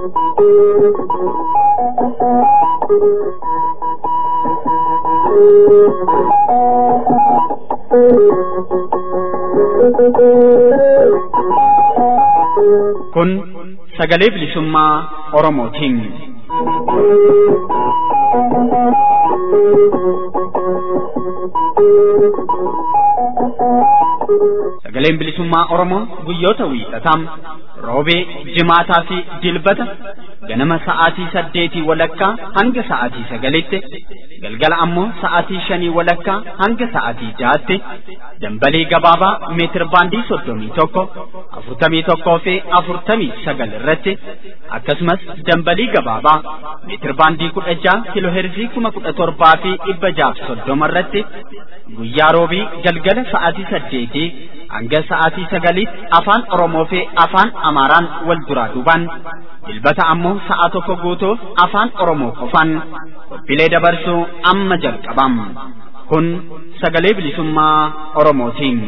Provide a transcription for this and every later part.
Kun sagalee bilisummaa Oromootiin. Sagaleen bilisummaa Oromoo guyyoota wiixataa roobee, jimaataa fi dilbata ganama sa'aatii saddeetii walakkaa hanga sa'aatii sagalitti galgala ammoo sa'aatii shanii walakkaa hanga sa'aatii jaatti dambalii gabaabaa meetir baandii soddomii tokko afurtamii tokkoo fi afurtamii sagal irratti akkasumas dambalii gabaabaa meetir baandii kudha jaha kiloo heerzii kuma kudha torbaa fi dhibba jaaf soddoma irratti guyyaa roobii galgala sa'aatii saddeetii hanga sa'aatii sagaliitti afaan Oromoo fi afaan Amaaraan wal duraa duubaan dilbata ammoo sa'a tokko guutuuf afaan Oromoo qofaan qophiilee dabarsuu amma jalqabam. Kun sagalee bilisummaa Oromootiin.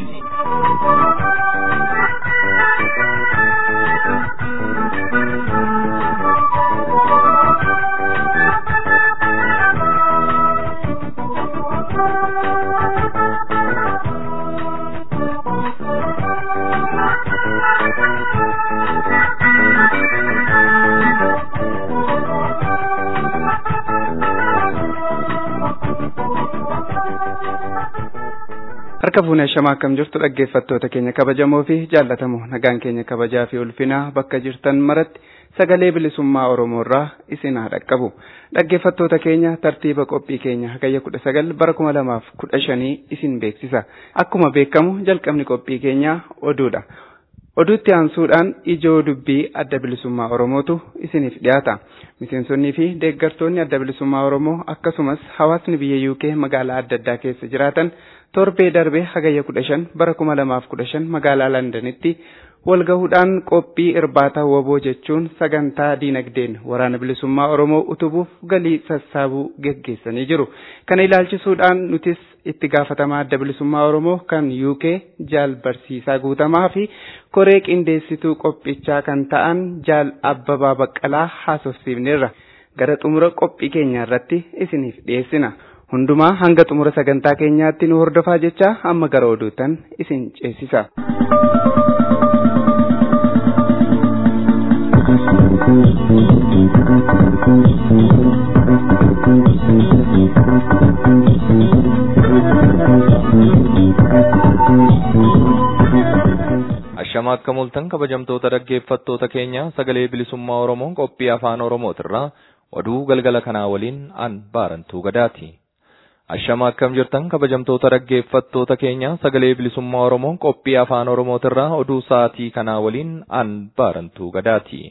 Harka fuunee shamaa akkam jirtu dhaggeeffattoota keenya kabajamoo fi jaallatamoo nagaan keenya kabajaa fi ulfinaa bakka jirtan maratti sagalee bilisummaa Oromoo irraa isin haa dhaqqabu. Dhaggeeffattoota keenya tartiiba qophii keenya hagayya kudha sagal bara kuma lamaaf kudha shanii isin beeksisa. Akkuma beekamu jalqabni qophii keenyaa oduudha. Oduutti aansuudhaan ijoo dubbii adda bilisummaa Oromootu isiniif dhiyaata. Miseensonnii fi deeggartoonni adda bilisummaa Oromoo akkasumas hawaasni biyya UK magaalaa adda addaa keessa jiraatan torbee darbee hagayya kudha shan bara kuma lamaaf kudha shan magaalaa Londanitti walgahuudhaan qophii irbaata woboo jechuun sagantaa diinagdeen waraana bilisummaa Oromoo utubuuf galii sassaabuu geggeessanii jiru. Kana ilaalchisuudhaan nutis itti gaafatamaa adda bilisummaa Oromoo kan UK jaal barsiisaa guutamaa fi koree qindeessituu qophichaa kan ta'an jaal abbabaa baqqalaa haasofsiifneerra. Gara xumura qophii keenya irratti isiniif dhiyeessina. Hundumaa hanga xumura sagantaa keenyaatti nu hordofaa jecha amma gara oduutan isin ceesisa. Ashama akka mul'atan kabajamtoota dhaggeeffattoota keenya sagalee bilisummaa Oromoo qophii afaan Oromootirraa oduu galgala kanaa waliin an baarantuu gadaati. Ashama akkam jirtan kabajamtoota dhaggeeffattoota keenya sagalee bilisummaa Oromoo qophii afaan Oromootirraa oduu sa'aatii kanaa waliin an baarantuu gadaati.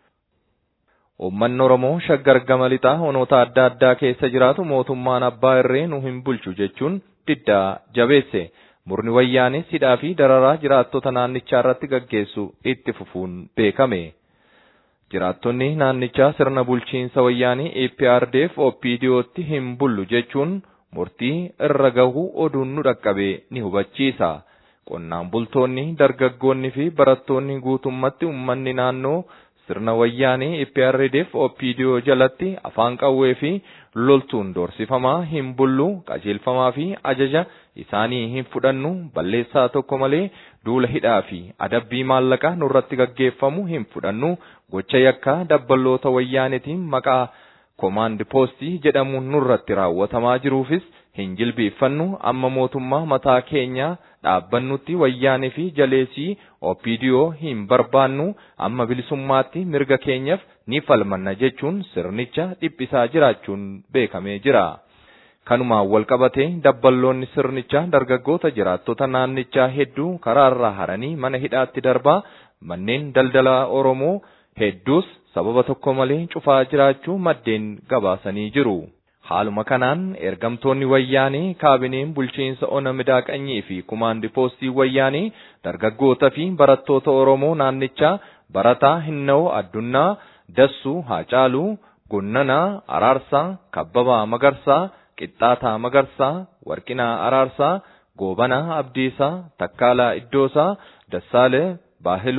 Uummanni Oromoo shaggar gama lixaa onoota adda addaa keessa jiraatu mootummaan abbaa irree nu hin bulchu jechuun diddaa jabeesse. Murni wayyaanis hidhaa fi dararaa jiraattota naannichaa irratti gaggeessu itti fufuun beekame. Jiraattonni naannichaa sirna bulchiinsa wayyaanii APRDF OPDOtti hin bullu jechuun murtii irra gahu oduun nu dhaqqabe ni hubachiisa. Qonnaan bultoonni, dargaggoonni fi barattoonni guutummatti uummanni naannoo sirna wayyaanii APRDF OPDO jalatti afaan qawwee fi loltuun doorsifamaa hin bullu qajeelfamaa fi ajaja isaanii hin fudhannu balleessaa tokko malee duula hidhaa fi adabbii maallaqaa nurratti gaggeeffamu hin fudhannu gocha yakkaa dabballoota wayyaanetiin maqaa koomaandi poostii jedhamuun nurratti raawwatamaa jiruufis hin jilbeeffannu amma mootummaa mataa keenyaa dhaabbannutti wayyaanee fi jaleesii OPDO hin barbaannu amma bilisummaatti mirga keenyaaf ni falmanna jechuun sirnicha dhiphisaa jiraachuun beekamee jira. Kanumaan wal qabatee dabballoonni sirnichaa dargaggoota jiraattota naannichaa hedduu karaarraa haranii mana hidhaatti darbaa manneen daldalaa Oromoo hedduus sababa tokko malee cufaa jiraachuu maddeen gabaasanii jiru. Haaluma kanaan ergamtoonni wayyaanii kaabineen bulchiinsa ona midaaqanyii fi kumaandi poostii wayyaanii dargaggoota fi barattoota Oromoo naannichaa barataa hinna'oo addunnaa dassuu haacaaluu gunnanaa araarsaa kabbabaa magarsaa qixxaataa magarsaa warqinaa araarsaa goobanaa abdiisaa takkaalaa iddoosaa dassaalee baahiluu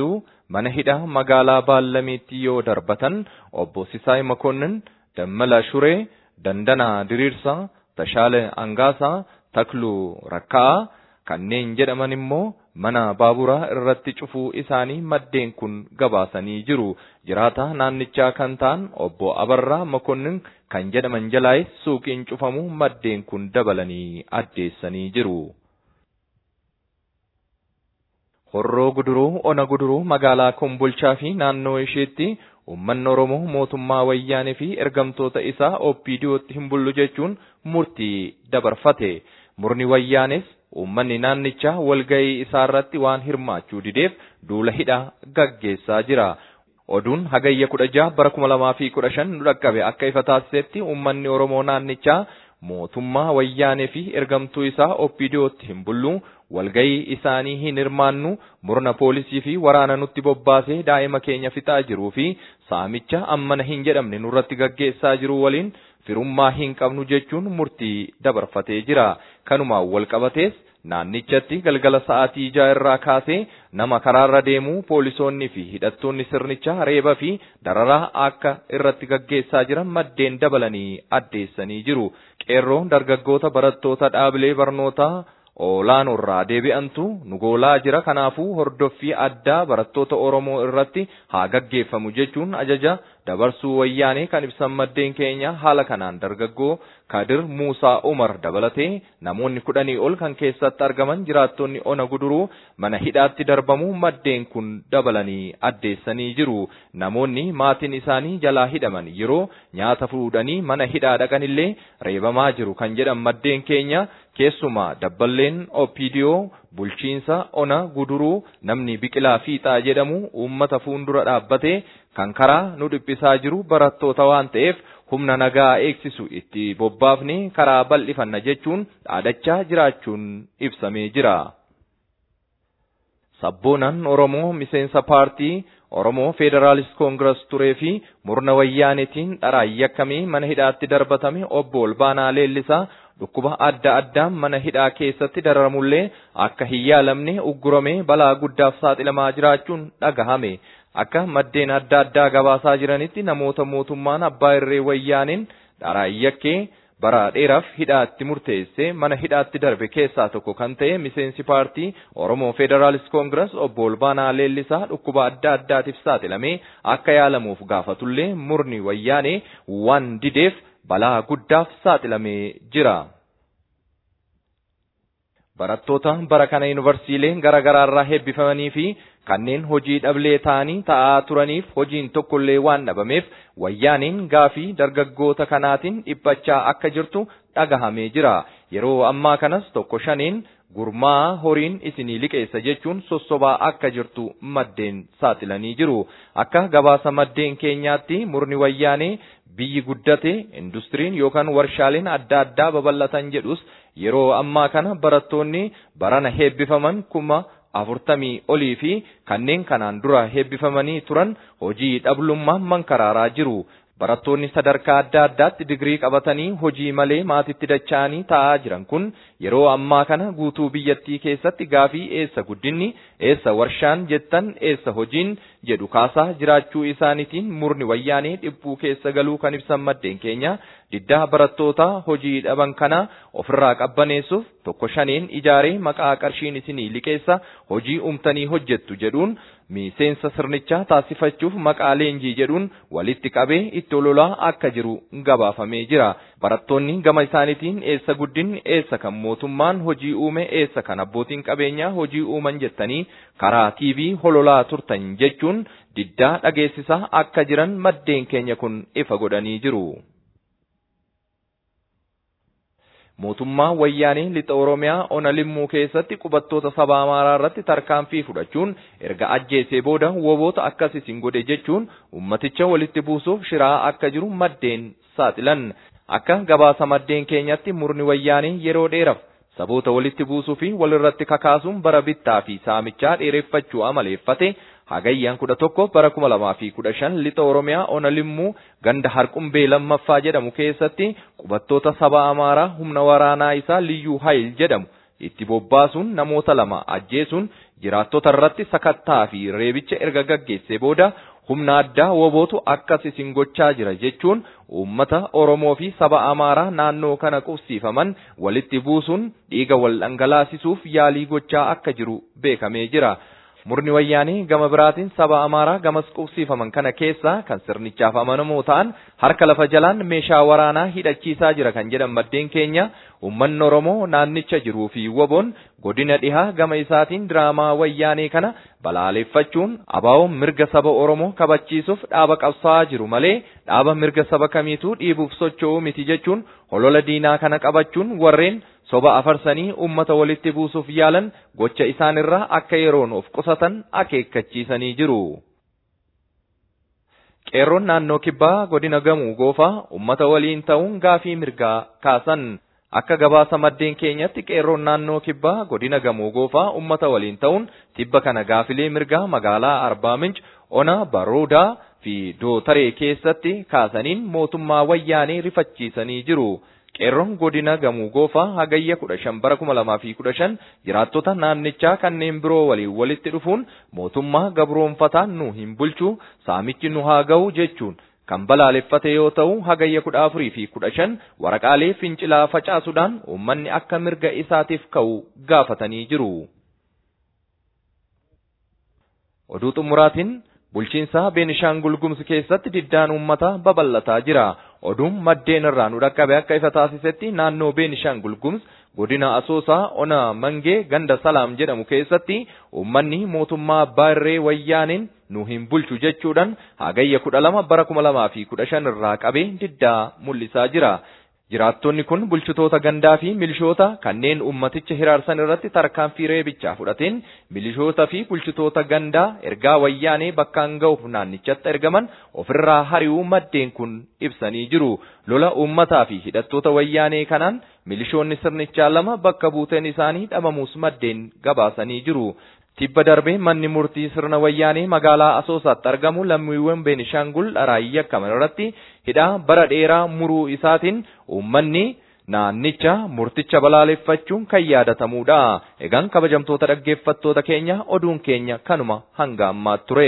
mana hidhaa magaalaa Baallamiitti yoo darbatan obbo Sisaay Makonnin, Dammala Shuree, Dandanaa Diriirsaa, Tashaale Angaasaa, Takluu Rakkaa kanneen jedhaman immoo mana baaburaa irratti cufuu isaanii maddeen kun gabaasanii jiru. Jiraata naannichaa kan ta'an obbo Abarraa Makonnin kan jedhaman jalaayis suuqiin cufamu maddeen kun dabalanii addeessanii jiru. Horroo guduruu ona guduruu magaalaa Kombolchaa fi naannoo isheetti uummanni Oromoo mootummaa wayyaanee fi ergamtoota isaa OPDOtti hin bullu jechuun murtii dabarfate. Murni wayyaanes uummanni naannichaa walga'ii isaa irratti waan hirmaachuu dideef duula hidhaa gaggeessaa jira. Oduun hagayya kudha jaha bara kuma lamaa fi kudha shan nu dhaqqabe akka ifa taasisetti uummanni Oromoo naannichaa mootummaa wayyaanee fi ergamtuu isaa OPDOtti hin bullu walga'ii isaanii hin hirmaannu murna poolisii fi waraana nutti bobbaasee daa'ima keenya fixaa jiruu fi saamicha ammana hin jedhamne nurratti gaggeessaa jiru waliin firummaa hin qabnu jechuun murtii dabarfatee jira. Kanumaan wal qabatees naannichatti galgala sa'aatii ja'a irraa kaasee nama karaarra deemuu poolisoonni fi hidhattoonni sirnichaa reeba fi dararaa akka irratti gaggeessaa jiran maddeen dabalanii addeessanii jiru. Qeerroon dargaggoota barattoota dhaabilee barnootaa olaanoorraa deebi'antu nu goolaa jira kanaafuu hordoffii addaa barattoota Oromoo irratti haa gaggeeffamu jechuun ajaja dabarsuu wayyaanee kan ibsan maddeen keenya haala kanaan dargaggoo Kadir Muusaa Umar dabalatee namoonni kudhanii ol kan keessatti argaman jiraattonni ona guduruu mana hidhaatti darbamuu maddeen kun dabalanii addeessanii jiru. Namoonni maatiin isaanii jalaa hidhaman yeroo nyaata fuudhanii mana hidhaa dhaqanillee reebamaa jiru kan jedhan maddeen keenya keessumaa dabballeen OPDO bulchiinsa ona guduruu namni biqilaa fiixaa jedhamu uummata fuundura dhaabbatee kan karaa nu dhiphisaa jiru barattoota waan ta'eef humna nagaa eegsisu itti bobbaafne karaa bal'ifanna jechuun dhaadachaa jiraachuun ibsamee jira. Sabboonaan Oromoo miseensa paartii Oromoo Federaalist Koongiras turee fi murna wayyaanetiin dharaan yakkamee mana hidhaatti darbatame obbo Olbaanaa Leellisaa dhukkuba adda addaan mana hidhaa keessatti dararamullee akka hin yaalamne ugguramee balaa guddaaf saaxilamaa jiraachuun dhagahame. Akka maddeen adda addaa gabaasaa jiranitti namoota mootummaan abbaa irree wayyaaniin dharaan yakkee bara dheeraaf hidhaatti murteessee mana hidhaatti darbe keessaa tokko kan ta'e miseensi paartii Oromoo Federaalist Koongiras obbo Olbaanaa Leellisaa dhukkuba adda addaatiif saaxilamee akka yaalamuuf gaafatullee murni wayyaanee waan dideef balaa guddaaf saaxilamee jira. Barattoota bara kana yuunivarsiileen garaa garaarraa heebbifamanii fi kanneen hojii dhablee ta'anii ta'aa turaniif hojiin tokkollee waan dhabameef wayyaaniin gaafii dargaggoota kanaatiin dhiphachaa akka jirtu dhagahamee jira. Yeroo ammaa kanas tokko shaniin gurmaa horiin isinii liqeessa jechuun sossobaa akka jirtu maddeen saaxilanii jiru. Akka gabaasa maddeen keenyaatti murni wayyaanee biyyi guddate industiriin yookaan warshaaleen adda addaa babal'atan jedhus yeroo ammaa kana barattoonni barana heebbifaman kuma afurtamii olii fi kanneen kanaan dura heebbifamanii turan hojii dhablummaan mankaraaraa jiru. Barattoonni sadarkaa adda addaatti digirii qabatanii hojii malee maatitti dacha'anii taa'aa jiran kun yeroo ammaa kana guutuu biyyattii keessatti gaafii eessa guddinni eessa warshaan jettan eessa hojiin jedhu kaasaa jiraachuu isaaniitiin murni wayyaanee dhibbuu keessa galuu kan ibsan maddeen keenya diddaa barattoota hojii dhaban kana ofirraa qabbaneessuuf tokko shaneen ijaaree maqaa qarshiin isinii liqeessa hojii umtanii hojjettu jedhuun miseensa sirnichaa taasifachuuf maqaa leenjii jedhuun walitti qabee itti ololaa akka jiru gabaafamee jira. Barattoonni gama isaaniitiin eessa guddinni eessa kan mootummaan hojii uume eessa kan abbootiin qabeenyaa hojii uuman jettanii karaa TV hololaa turtan jechuun diddaa dhageessisaa akka jiran maddeen keenya kun ifa godhanii jiru. mootummaa wayyaanii lixa oromiyaa ona limmuu keessatti qubattoota saba amaaraa irratti tarkaanfii fudhachuun erga ajjeesee booda woboota akkas isin godhe jechuun ummaticha walitti buusuuf shiraa akka jiru maddeen saaxilan akka gabaasa maddeen keenyatti murni wayyaanii yeroo dheeraaf saboota walitti buusuu fi walirratti kakaasuun bara bittaa fi saamichaa dheereffachuu amaleeffate hagayyaan kudha tokko bara kuma lamaa fi kudha shan lixa oromiyaa ona limmuu ganda harqumbee lammaffaa jedhamu keessatti qubattoota saba amaaraa humna waraanaa isaa liyyuu hayil jedhamu itti bobbaasuun namoota lama ajjeesuun jiraattota irratti sakattaa fi reebicha erga gaggeessee booda humna addaa wobootu akkas isin gochaa jira jechuun uummata Oromoo fi saba Amaaraa naannoo kana qubsiifaman walitti buusuun dhiiga wal dhangalaasisuuf yaalii gochaa akka jiru beekamee jira. Murni wayyaanii gama biraatiin saba Amaaraa gamas qubsiifaman kana keessaa kan sirnichaaf amanamoo ta'an harka lafa jalaan meeshaa waraanaa hidhachiisaa jira kan jedhan maddeen keenya uummanni Oromoo naannicha jiruu fi woboon godina dhihaa gama isaatiin diraamaa wayyaanee kana balaaleffachuun abaa'oon mirga saba Oromoo kabachiisuuf dhaaba qabsaa'aa jiru malee dhaaba mirga saba kamiituu dhiibuuf socho'uu miti jechuun holola diinaa kana qabachuun warreen soba afarsanii ummata walitti buusuuf yaalan gocha isaanirraa akka yeroon of qusatan akeekkachiisanii jiru. Qeerroon naannoo kibbaa godina gamuu goofaa ummata waliin ta'uun gaafii mirgaa kaasan. Akka gabaasa maddeen keenyatti qeerroon naannoo kibbaa godina gamoo goofaa ummata waliin ta'uun tibba kana gaafilee mirgaa magaalaa Arbaa Minch ona Baroodaa fi Dootaree keessatti kaasaniin mootummaa wayyaanee rifachiisanii jiru. Qeerroon godina gamuu goofaa hagayya kudha shan bara kuma lamaa fi kudha shan jiraattota naannichaa kanneen biroo waliin walitti dhufuun mootummaa gabroonfataa nu hin bulchu saamichi nu haa ga'u jechuun kan balaaleffate yoo ta'u hagayya kudha afurii fi kudha shan waraqaalee fincilaa facaasuudhaan uummanni akka mirga isaatiif ka'u gaafatanii jiru. Oduu xumuraatiin bulchiinsa Beenishaangul Gumuz keessatti diddaan uummataa babal'ataa jira. Oduun maddeen irraa nu dhaqqabe akka ifa taasisetti naannoo Beenishaangul Gumuz godina Asoosaa ona Mangee ganda Salaam jedhamu keessatti uummanni mootummaa abbaa irree wayyaaniin nu hin bulchu jechuudhaan hagayya kudha lama bara kuma lamaa fi kudha shan irraa qabee diddaa mul'isaa jira. Jiraattonni kun bulchitoota gandaa fi milishoota kanneen ummaticha hiraarsan irratti tarkaanfii reebichaa fudhateen milishoota fi bulchitoota gandaa ergaa wayyaanee bakkaan ga'uuf naannichatti ergaman ofirraa hari'uu maddeen kun ibsanii jiru. Lola uummataa fi hidhattoota wayyaanee kanaan milishoonni sirnichaa lama bakka buuteen isaanii dhabamuus maddeen gabaasanii jiru. Tibba darbee manni murtii sirna wayyaanee magaalaa Asoosaatti argamu lammiiwwan Beenishaangul dharaayii yakkaman irratti hidhaa bara dheeraa muruu isaatiin uummanni naannicha murticha balaaleffachuun kan yaadatamudha. Egaan kabajamtoota dhaggeeffattoota keenya oduun keenya kanuma hanga ammaatti ture.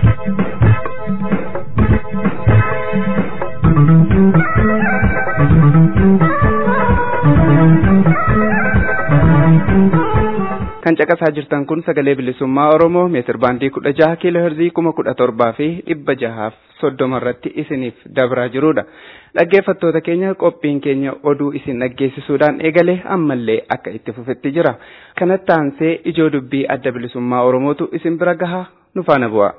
kan caqasaa jirtan kun sagalee bilisummaa oromoo meetir baandii kudha jaha kiiloo herzii kuma kudha torbaa fi dhibba jahaaf soddoma irratti isiniif dabraa jirudha dhaggeeffattoota keenya qophiin keenya oduu isin dhaggeessisuudhaan eegalee ammallee akka itti fufetti jira kanatti aansee ijoo dubbii adda bilisummaa oromootu isin bira gaha nu faana bu'a.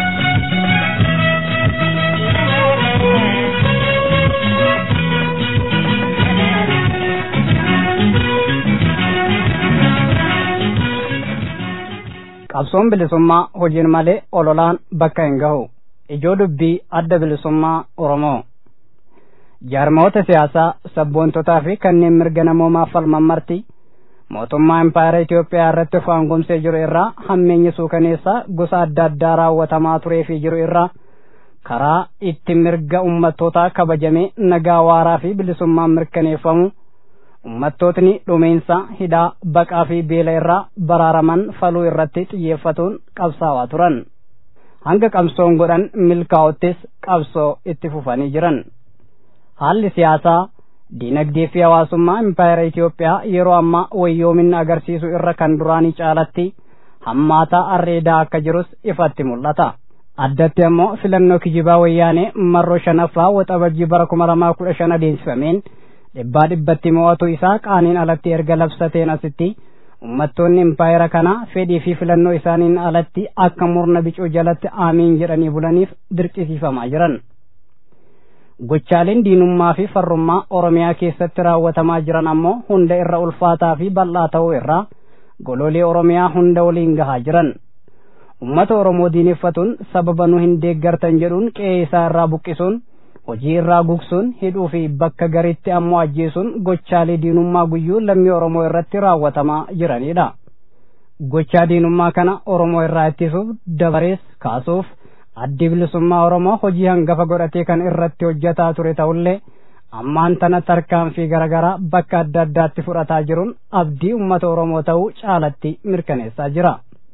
qabsoon bilisummaa hojiin malee ololaan bakka hin gahu ijoo dubbii adda bilisummaa oromoo jaarmoota siyaasaa sabboontotaa fi kanneen mirga namoomaaf falman marti mootummaa impaayera Itoophiyaa irratti of aangomsee jiru irraa hammeenyi suukaneessaa gosa adda addaa raawwatamaa turee fi jiru irraa karaa itti mirga ummattootaa kabajamee nagaa waaraa fi bilisummaan mirkaneeffamu ummattootni dhumeensa hidhaa baqaa fi beela irraa baraaraman faluu irratti xiyyeeffatuun qabsaawaa turan hanga qabsoon godhan milkaa'uttis qabsoo itti fufanii jiran haalli siyaasaa diinagdee fi hawaasummaa impaayera Itoophiyaa yeroo ammaa wayyoomina agarsiisu irra kan duraanii caalatti hammaataa arreedaa akka jirus ifatti mul'ata. addatti ammoo filannoo kijibaa wayyaanee marroo shanaffaa waxabajjii bara kuma lamaa kudha shan adeemsifameen dhibbaa dhibbatti mo'atu isaa qaaniin alatti erga labsateen asitti ummattoonni impaayera kanaa fedhii fi filannoo isaaniin alatti akka murna bicuu jalatti aamiin jedhanii bulaniif dirqisiifamaa jiran. Gochaaleen diinummaa fi farrummaa Oromiyaa keessatti raawwatamaa jiran ammoo hunda irra ulfaataa fi bal'aa ta'uu irraa goloolee Oromiyaa hunda waliin gahaa jiran. Ummata Oromoo diineffatuun sababa nu hin deeggartan jedhuun qe'ee isaa irraa buqqisuun hojii irraa gugsuun hidhuu fi bakka gariitti ammoo ajjeesuun gochaalee diinummaa guyyuu lammii Oromoo irratti raawwatamaa jiranidha. Gochaa diinummaa kana Oromoo irraa ittisuuf dabarees kaasuuf addi bilisummaa Oromoo hojii hangafa godhatee kan irratti hojjetaa ture ta'ullee ammaan tana tarkaanfii garaagaraa bakka adda addaatti fudhataa jiruun abdii uummata Oromoo ta'uu caalatti mirkaneessaa jira.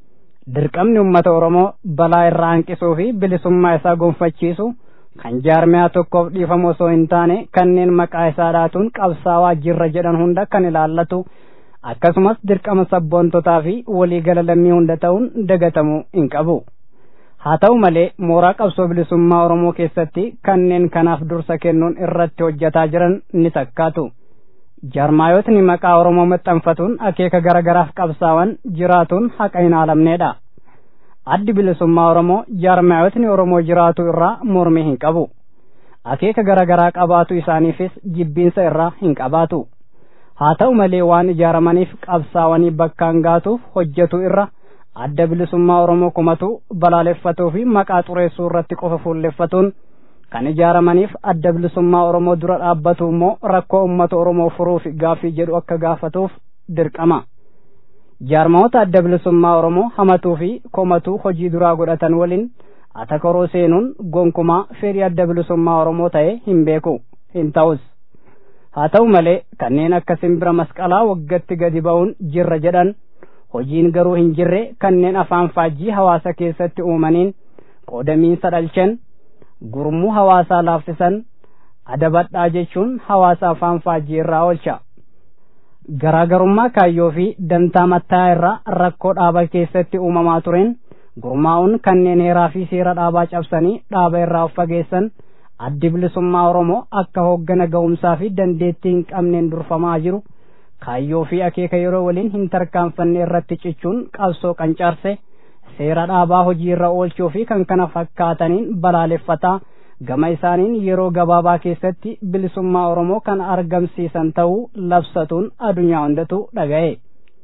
dirqamni ummata oromoo balaa irraa hanqisuu fi bilisummaa isaa gonfachiisu kan jaarmiyaa tokkoof dhiifamu osoo hin taane kanneen maqaa isaa dhaatuun qabsaawaa jirra jedhan hunda kan ilaallatu akkasumas dirqama sabboontotaa fi waliigala lammii hunda ta'uun dagatamuu hin qabu. haa ta'u malee mooraa qabsoo bilisummaa oromoo keessatti kanneen kanaaf dursa kennuun irratti hojjetaa jiran ni takkaatu. jaarmaayotni maqaa oromoo maxxanfatuun akeeka garagaraaf qabsaawan jiraatuun haqa hin haalamneedha. addi bilisummaa oromoo jaarmaayotni oromoo jiraatu irraa mormii hin qabu. akeeka garagaraa qabaatu isaaniifis jibbiinsa irraa hin qabaatu. haa ta'u malee waan ijaaramaniif qabsaawanii bakkaan gaatuuf hojjetu irra adda bilisummaa oromoo kumatu balaaleffatuu fi maqaa xureessuu irratti qofa fuulleffatuun kan ijaaramaniif adda bilisummaa oromoo dura dhaabbatu immoo rakkoo ummata oromoo furuuf gaaffii jedhu akka gaafatuuf dirqama. jaarmayoota adda bilisummaa oromoo hamatuu fi komatuu hojii duraa godhatan waliin atakaroo seenuun gonkumaa fedhii adda bilisummaa oromoo ta'e hin beeku hin ta'us. haa ta'u malee kanneen akka simbira masqalaa waggatti gadi ba'uun jirra jedhan hojiin garuu hin jirre kanneen afaan faajjii hawaasa keessatti uumaniin qoodamiinsa dhalchan gurmuu hawaasaa laaffisan adabadhaa jechuun hawaasa afaan faajjii irraa oolcha. Garaagarummaa kaayyoo fi dantaa mattaa irraa rakkoo dhaaba keessatti uumamaa tureen gurmaa'uun kanneen heeraa fi seera dhaabaa cabsanii dhaaba irraa of fageessan addi bilisummaa Oromoo akka hooggana ga'umsaa fi dandeettii hin qabneen durfamaa jiru kaayyoo fi akeeka yeroo waliin hin tarkaanfanne irratti cichuun qabsoo qancaarse seera dhaabaa hojii irra oolchuu fi kan kana fakkaataniin balaaleffataa gama isaaniin yeroo gabaabaa keessatti bilisummaa Oromoo kan argamsiisan ta'uu labsatuun addunyaa hundatu dhaga'e.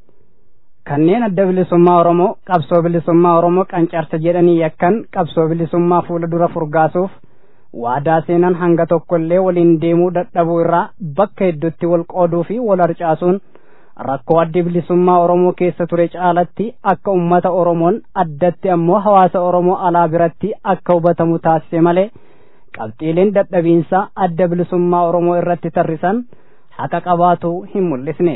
Kanneen adda bilisummaa Oromoo qabsoo bilisummaa Oromoo qancarsa jedhanii yakkan qabsoo bilisummaa fuula dura furgaasuuf waadaa seenan hanga tokkollee waliin deemuu dadhabuu irraa bakka hedduutti wal qooduu fi wal harcaasuun rakkoo addi bilisummaa Oromoo keessa ture caalatti akka ummata Oromoon addatti ammoo hawaasa Oromoo alaa biratti akka hubatamu taasise malee qabxiileen dadhabiinsa adda bilisummaa Oromoo irratti tarrisan haqa qabaatu hin mul'isne.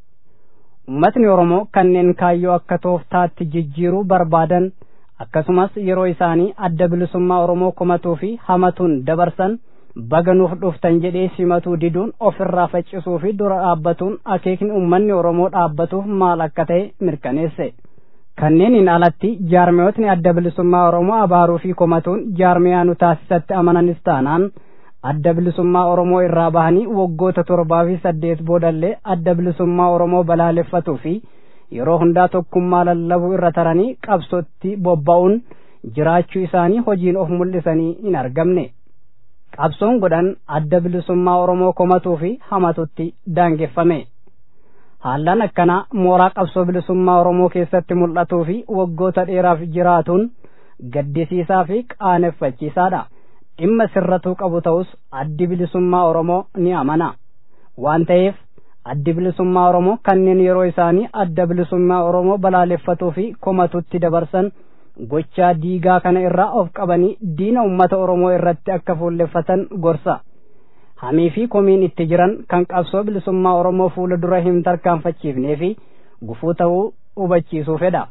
Ummatni Oromoo kanneen kaayyoo akka tooftaatti jijjiiruu barbaadan akkasumas yeroo isaanii adda bilisummaa Oromoo kumatuu fi hamatuun dabarsan baganuuf dhuftan jedhee simatuu diduun ofirraa faccisuu fi dura dhaabbatuun akeekni uummanni Oromoo dhaabbatuuf maal akka ta'e mirkaneesse. Kanneeniin alatti jaarmiyootni adda bilisummaa Oromoo abaaruu fi komatuun jaarmiyaa nu taasisatti amananis taanaan adda bilisummaa Oromoo irraa bahanii waggoota torbaa fi saddeet boodallee adda bilisummaa Oromoo balaaleffatuu fi yeroo hundaa tokkummaa lallabuu irra taranii qabsootti bobba'uun jiraachuu isaanii hojiin of mul'isanii hin argamne. Qabsoon godhan adda bilisummaa Oromoo komatuu fi hamatutti daangeffame. Haallaan akkanaa mooraa qabsoo bilisummaa Oromoo keessatti mul'atuu fi waggoota dheeraaf jiraatuun gaddisiisaa fi qaaneffachiisaadha. Dhimma sirratuu qabu ta'us addi bilisummaa Oromoo ni amana. Waan ta'eef addi bilisummaa Oromoo kanneen yeroo isaanii adda bilisummaa Oromoo balaaleffatuu fi komatutti dabarsan gochaa diigaa kana irraa of qabanii diina ummata Oromoo irratti akka fuulleffatan gorsa. Hamii fi komiin itti jiran kan qabsoo bilisummaa Oromoo fuula dura hin tarkaanfachiifnee fi gufuu ta'uu hubachiisuu fedha.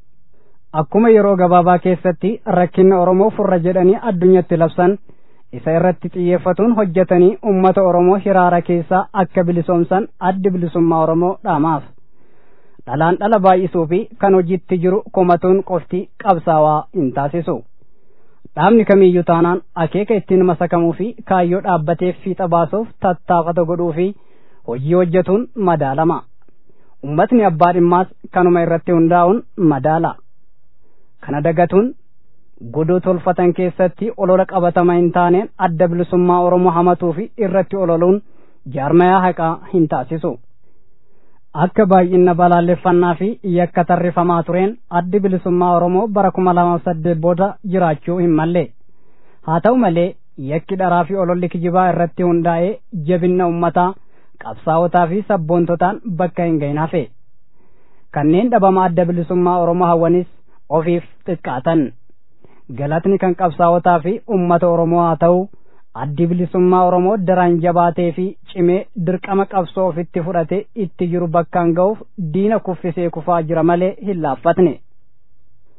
Akkuma yeroo gabaabaa keessatti rakkinni Oromoo furra jedhanii addunyatti labsan isa irratti xiyyeeffatuun hojjetanii ummata Oromoo hiraara keessaa akka bilisoomsan addi bilisummaa Oromoo dhaamaaf. Dhalaan dhala baay'isuu fi kan hojiitti jiru komatuun qofti qabsaawaa hin taasisu. Dhaabni kamiyyuu taanaan akeeka ittiin masakamuu fi kaayyoo dhaabbateef fiixa baasuuf tattaafata godhuu fi hojii hojjetuun madaalama. Ummatni abbaa dhimmaas kanuma irratti hundaa'uun madaala. Kana dagatuun godoo tolfatan keessatti olola qabatama hin taaneen adda bilisummaa Oromoo hamatuu fi irratti ololuun jaarmayaa haqaa hin taasisu. Akka baay'ina balaaleffannaa fi yakka tarrifamaa tureen addi bilisummaa Oromoo bara kuma lamaaf saddeet booda jiraachuu hin malle. Haa ta'u malee yakki dharaa fi ololli kijibaa irratti hundaa'ee jabinna ummataa qabsaawotaa fi sabboontotaan bakka hin gahin hafe. Kanneen dhabama adda bilisummaa Oromoo hawwanis ofiif xiqqaatan. Galatni kan qabsaawotaa fi ummata Oromoo haa ta'u addi bilisummaa Oromoo daraan jabaatee fi cimee dirqama qabsoo ofitti fudhate itti jiru bakkaan ga'uuf diina kuffisee kufaa jira malee hin laaffatne.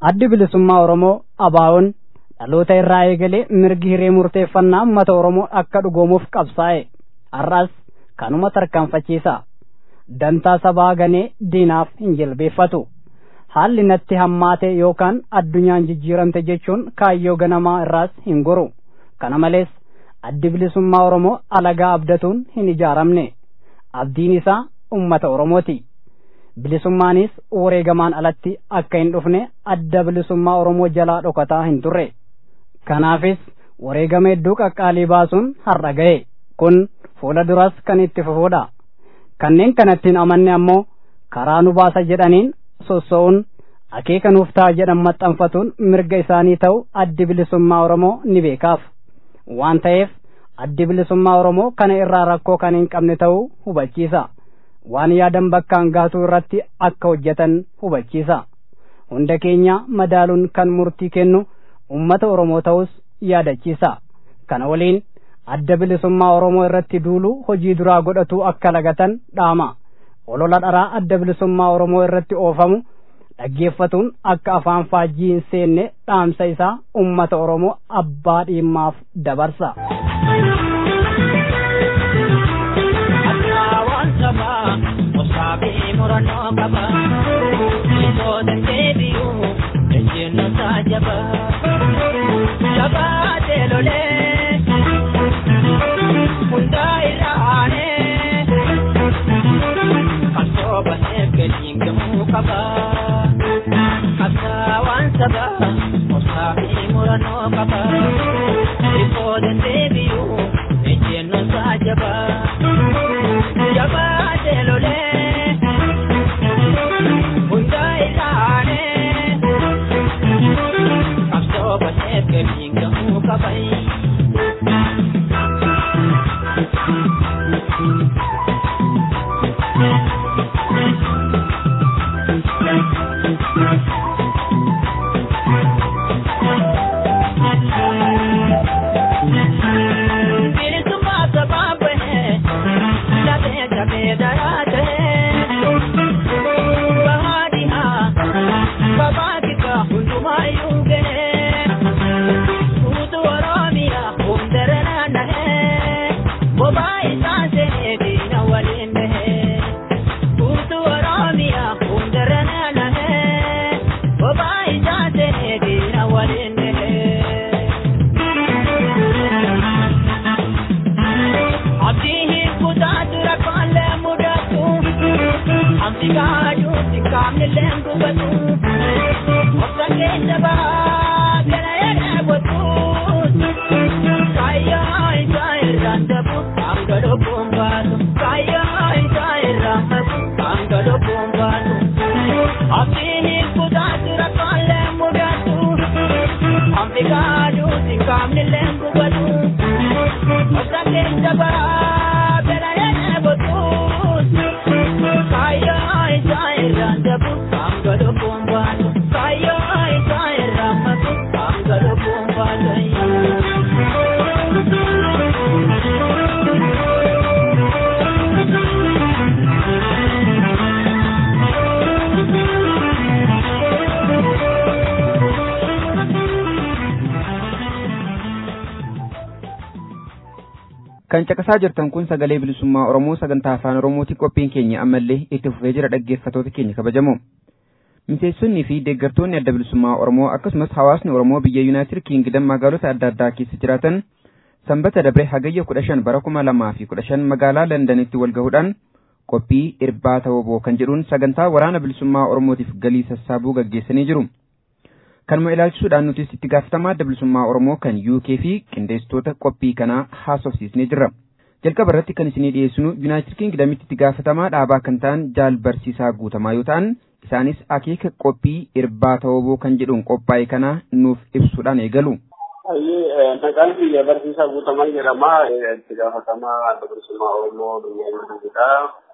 addi bilisummaa oromoo abaawoon dhaloota irraa eegalee mirgi hiree murteeffannaa uummata oromoo akka dhugoomuuf qabsaa'e har'as kanuma tarkaanfachiisa dantaa sabaa ganee diinaaf hin jilbeeffatu haalli natti hammaate yookaan addunyaan jijjiiramte jechuun kaayyoo ganamaa irraas hin goru kana malees addi bilisummaa oromoo alagaa abdatuun hin ijaaramne abdiin isaa ummata oromooti bilisummaanis wareegamaan alatti akka hin dhufne adda bilisummaa oromoo jalaa dhokataa hin turre kanaafis wareegama hedduu qaqqaalii baasuun har'a ga'e kun fuula duras kan itti fufuudha kanneen kanattiin amanne ammoo karaa nu baasa jedhaniin sossa'uun akeeka nuuf ta'a jedhan maxxanfatuun mirga isaanii ta'u addi bilisummaa oromoo ni beekaaf waan ta'eef addi bilisummaa oromoo kana irraa rakkoo kan hin qabne ta'uu hubachiisa waan yaadan bakkaan gaatuu irratti akka hojjetan hubachiisa hunda keenya madaaluun kan murtii kennu ummata oromoo ta'us yaadachiisa kana waliin adda bilisummaa oromoo irratti duulu hojii duraa godhatu akka lagatan dhaama olola dharaa adda bilisummaa oromoo irratti oofamu dhaggeeffatuun akka afaan faajjii hin seenne dhaamsa isaa ummata oromoo abbaa dhiimmaaf dabarsa. kan caqasaa jirtan kun sagalee bilisummaa oromoo sagantaa afaan oromootiin qophiin keenya ammallee itti fufee jira dhaggeeffatoota keenya kabajamoo miseessonnii fi deeggartoonni adda bilisummaa oromoo akkasumas hawaasni oromoo biyya yuunaayitid kiingidam magaalota adda addaa keessa jiraatan sanbata dabre hagayya kudha shan bara kuma lamaa fi kudha shan magaalaa londanitti wal gahuudhaan qophii irbaata woboo kan jedhuun sagantaa waraana bilisummaa oromootiif galii sassaabuu gaggeessanii jiru. kanuma ilaalchisuudhaan nutis itti gaafatamaa adda bilisummaa oromoo kan UK fi qindeessitoota qophii kanaa haasofsiisnee jirra. Jalqaba irratti kan isinii dhiyeessinu Yuunaayitid Kiingidamitti itti gaafatamaa dhaabaa kan ta'an jaal barsiisaa guutamaa yoo ta'an isaanis akeeka qophii irbaata woboo kan jedhuun qophaa'e kana nuuf ibsuudhaan eegalu. Maqaan biyya barsiisaa guutamaa jedhama. Itti gaafatamaa adda bilisummaa oromoo biyya Yuunaayitidha.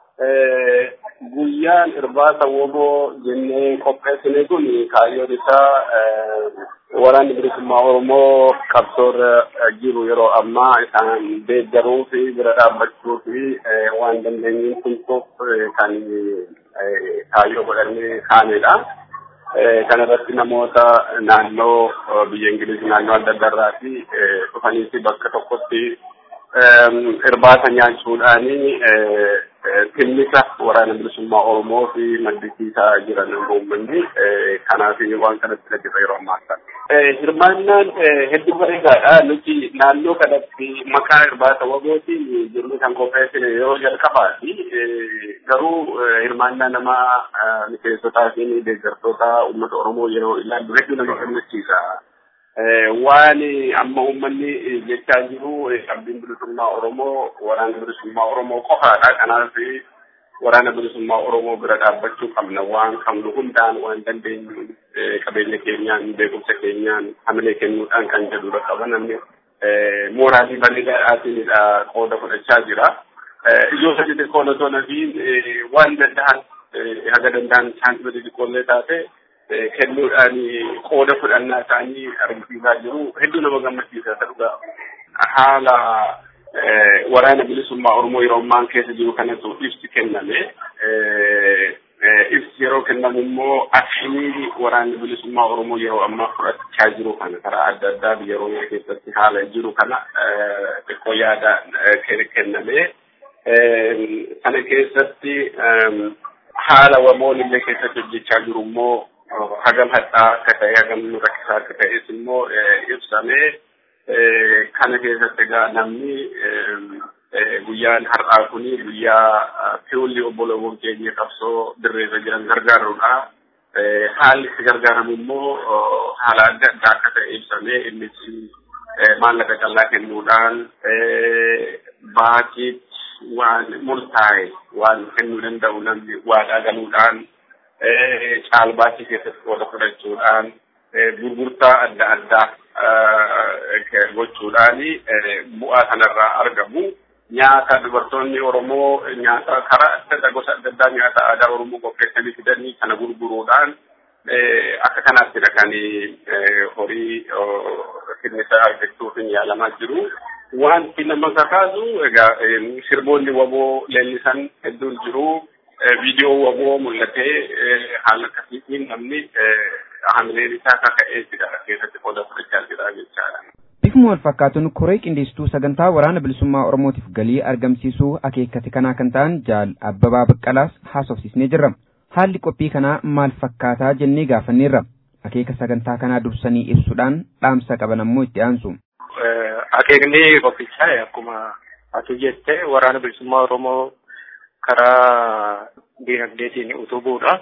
guyyaan irbaata woboo jennee qopheessine kun kaayyoon isaa waraanni bilisummaa oromoo qabsoorra jiru yeroo ammaa isaan deeggaruu fi bira dhaabbachuu fi waan dandeenyuun tumsuuf kan kaayyoo godhannee kaanedha. kanarratti namoota naannoo biyya Ingiliz naannoo adda addaarraa fi dhufaniiti bakka tokkotti irbaata nyaachuudhaani tinnisa waraana bilisummaa Oromoo fi maddisiisaa jiran uummanni kanaaf waan kanatti jirra yeroo ammaa kana. Hirmaannaan hedduu bareedaadha. Nuti naannoo kanatti maqaa irbaata wagootiin jirru kan qopheessine yeroo jalqabaati. Garuu hirmaannaa nama miseensotaa fi deeggartoota uummata Oromoo yeroo ilaallu hedduu nama gammachiisa. Waan amma uummanni jechaa jiru qabdiin bilisummaa Oromoo waraana bilisummaa Oromoo qofaadha. Kanaaf waraana bilisummaa Oromoo bira dhaabbachuu qabna. Waan qabnu hundaan waan dandeenyu qabeenya keenyaan beekumsa keenyaan hamilee kennuudhaan kan jedhudha qaba namni mooraalii bareedaadhaatinidha qooda fudhachaa jira. Ijoo sadii xiqqoo otoo nafi waan danda'an haga danda'an saansii xixiqqoollee taate kennuudhaan qooda fudhannaa isaanii argisiisaa jiru hedduu nama gammachiisa dhugaa haala waraana bilisummaa Oromoo yeroo ammaan keessa jiru kanatu ibsi kenname. Ibsi yeroo kennamu immoo akkamii waraanni bilisummaa Oromoo yeroo ammaa fudhachaa jiru kana karaa adda addaa biyya Oromoo keessatti haala jiru kana xiqqoo yaada kenname. Kana keessatti haala wamoon illee keessatti hojjechaa jiru immoo hagam hadhaa akka ta'e hagam rakkisaa akka ta'es immoo ibsamee kana keessatti egaa namni guyyaan har'aa kuni guyyaa fiwulli obbolowwan keenya qabsoo dirreerra jiran gargaaruudha. Haalli itti gargaaramu immoo haala adda addaa akka ta'e ibsamee innis maallaqa callaa kennuudhaan baatiitti waan murtaa'e waan kennuu danda'u namni waadaa galuudhaan caalbaasii keessatti qooda fudhachuudhaan gurgurtaa adda addaa gochuudhaan bu'aa kanarraa argamu. Nyaata dubartoonni Oromoo nyaata karaa adda addaa gosa adda addaa nyaata aadaa Oromoo qopheessanii fidanii kana gurguruudhaan akka kanattidha kan horii kennisa argachuuf yaalamaa jiru. Wanti nama kakaasu egaa sirboonni waboo leellisan hedduun jiru. Viidiyoo waboo mul'atee haala akkasiitiin namni hamileen isaa kaka'eetidha keessatti qooda fudhachaa jira jechaadha. Bifuma wal fakkaatuun koree qindeessituu sagantaa waraana bilisummaa Oromootiif galii argamsiisuu akeekkate kanaa kan ta'an Jaal Abbabaa Baqqalaas haasofsiisnee jirra. Haalli qophii kanaa maal fakkaataa jennee gaafanneerra. Akeeka sagantaa kanaa dursanii ibsuudhaan dhaamsa qaban ammoo itti aansu. Akeekni qophichaa akkuma ati jette waraana bilisummaa Oromoo karaa diinagdeetiin utubuudha.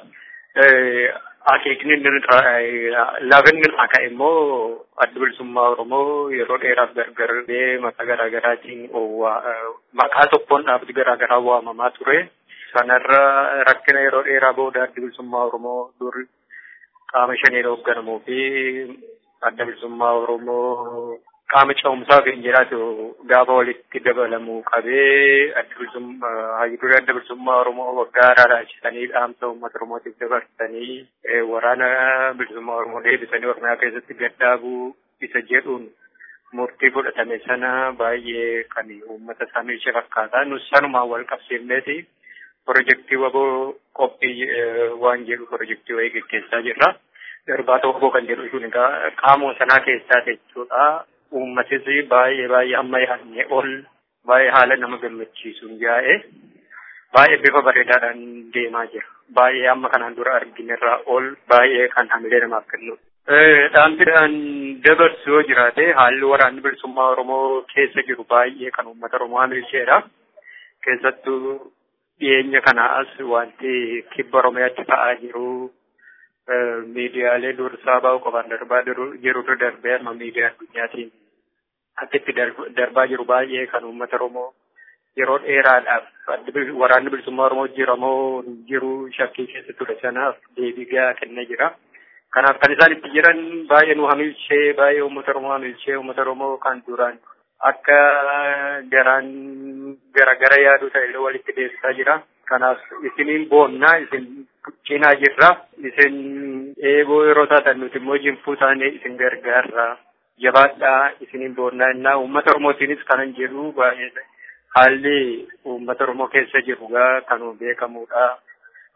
Akeekni lafa inni irraa ka'e immoo adda bilisummaa Oromoo yeroo dheeraaf gargar maqaa garaa garaatiin maqaa tokkoon dhaabbii garaa garaa waamamaa ture. Sanarra rakkina yeroo dheeraa booda adda bilisummaa Oromoo dur qaama shaniin hoogganamuu fi adda bilisummaa Oromoo qaama ce'umsaa kan jiraatu gaafa walitti dabalamuu qabee adda bilisummaa hayyiduree adda bilisummaa Oromoo waggaa raaraachisanii dhaamsa uummata Oromootiif dabarsanii waraana bilisummaa Oromoo deebisanii Oromiyaa keessatti gaddaabuu isa jedhuun murtii fudhatame sana baay'ee kan uummata isaanii ishee fakkaata. Nus sanumaan wal qabsiifneeti pirojektii waboo qophii waan jedhu pirojektii wayii gaggeessaa jirra. Irbaata waboo kan jedhu sun egaa qaama sanaa keessaa jechuudha. uummatis baay'ee baay'ee amma yaadne ol baay'ee haala nama gammachiisuun yaa'e baay'ee bifa bareedaadhaan deemaa jira. Baay'ee amma kanaan dura arginerraa ol baay'ee kan hamilee namaaf kennu. Dhaamsidhaan dabarsu yoo jiraate haalli waraanni bilisummaa Oromoo keessa jiru baay'ee kan uummata Oromoo hamilcheedha. Keessattuu dhiyeenya kana as wanti kibba Oromiyaatti ta'aa jiru miidiyaalee dursaa bahu qofaan darbaa jirutu darbee amma miidiyaa addunyaatiin akkitti darbaa jiru baay'ee kan uummata Oromoo yeroo dheeraadhaaf waraanni bilisummaa Oromoo jiramoo jiru shakkii keessa ture sanaaf deebii gahaa kennaa jira. Kanaaf kan isaan itti jiran baay'ee nu hamilchee baay'ee uummata Oromoo hamilchee uummata Oromoo kan duraan akka garaan gara yaadu ta'e walitti deessisaa jira. Kanaaf isiniin boonnaa isin cinaa jirra. Isin eegoo yeroo taatan nuti immoo jinfuu taanee isin gargaarra. Jabaadhaa isiniin boonnaa innaa uummata Oromootiinis kanan jedhu baay'ee haalli uummata Oromoo keessa jiru gaa kanuu beekamudha.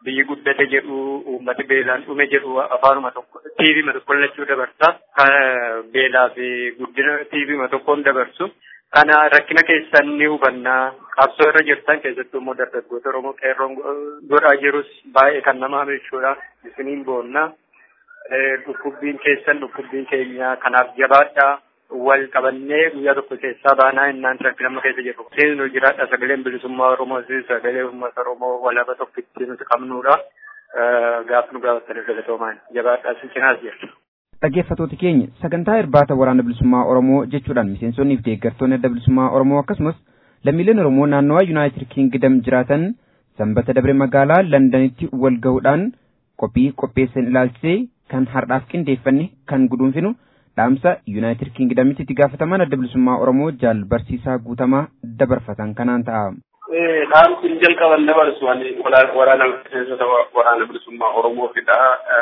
biyyi guddate jedhu uummati beelaan dhume jedhu afaanuma tokko tiivima tokko lachuu dabarsa beelaa fi guddina tiivima tokkoon dabarsu kana rakkina keessan ni hubannaa qabsoo irra jirtan keessattuu immoo dargaggoota oromoo qeerroon godhaa jirus baay'ee kan nama hamichuudha isiniin boonna dhukkubbiin keessan dhukkubbiin keenya kanaaf jabaadhaa wal qabannee guyyaa tokko keessaa baanaa innaan rakkina amma keessa jirru. Seenuu jiraadha sagaleen bilisummaa Oromoo sagalee uummata Oromoo walaaba tokkitti nuti qabnudha. Gaaf nu gaafatanii galatoomaan jabaadhaa si cinaas jirtu. Dhaggeeffattoota keenya sagantaa irbaata waraana bilisummaa Oromoo jechuudhaan miseensonnii fi deeggartoonni adda bilisummaa Oromoo akkasumas lammiileen Oromoo naannawaa Yuunaayitid Kingdom jiraatan sanbata dabre magaalaa Londanitti wal gahuudhaan qophii qopheessan ilaalchisee kan har'aaf qindeeffanne kan guduunfinu dhaamsa yuunaayitid kingdamitti itti gaafataman adda bilisummaa oromoo jaal barsiisaa guutamaa dabarfatan kanaan ta'a. Dhaamsi jalqaban dabarsu waraana miseensota waraana bilisummaa oromoofidha.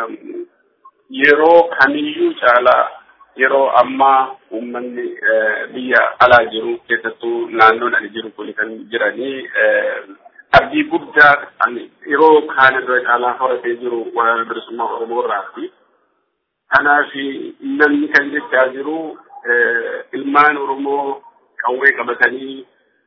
Yeroo kamiyyuu caalaa yeroo ammaa uummanni biyya alaa jiru keessattuu naannoon ani jiru kun kan jiranii abdii guddaa yeroo kaan irra caalaa horatee jiru waraana bilisummaa oromoo irraati. Kanaaf namni kan jechaa jiru ilmaan Oromoo qawwee qabatanii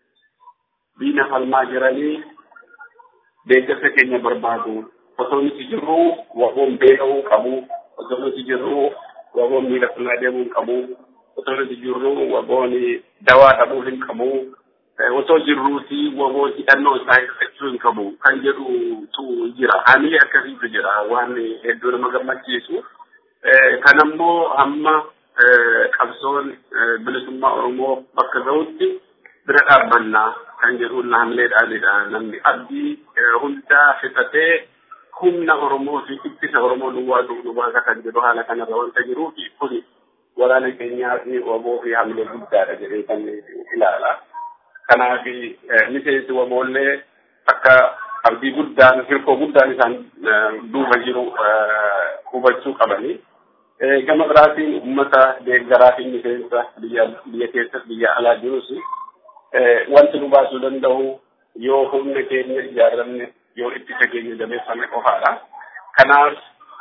diina falmaa jiranii deeggarsa keenya barbaadu. Osoo nuti jirru waboon beeka'uu qabu. Osoo nuti jirru waboon miila funaa deemuu qabu. Osoo nuti jirru waboon dawaa dhabuu hin qabu. Osoo jirruuti waboon hidhannoo isaa hirkachuu hin qabu. Kan jedhutu jira. Hamilee akkasiitu jira. Waan hedduu nama gammachiisu. kanammoo hamma qabsoon bilisummaa Oromoo bakka ga'utti bira dhaabbannaa kan jedhuun hamilee dhaabedha. Namni abdii hundaa fixatee humna Oromoo fi ittisa Oromoo duwwaa duwwaa kan jedhu haala kanarra wanta jiruuf kun waraana keenyaa fi waboo fi hamilee guddaadha jedhee kan ilaala. Kanaaf miseensi waboollee akka abdii guddaan hirkoo guddaan isaan duuba jiru hubachuu qabanii. gama biraatiin uummata deeggaraa fi miseensa biyya biyya keessa biyya alaa jirus wanti nu baasuu danda'u yoo humna keenya ijaaramne yoo ittisa keenya jabeeffame qofaadha. Kanaaf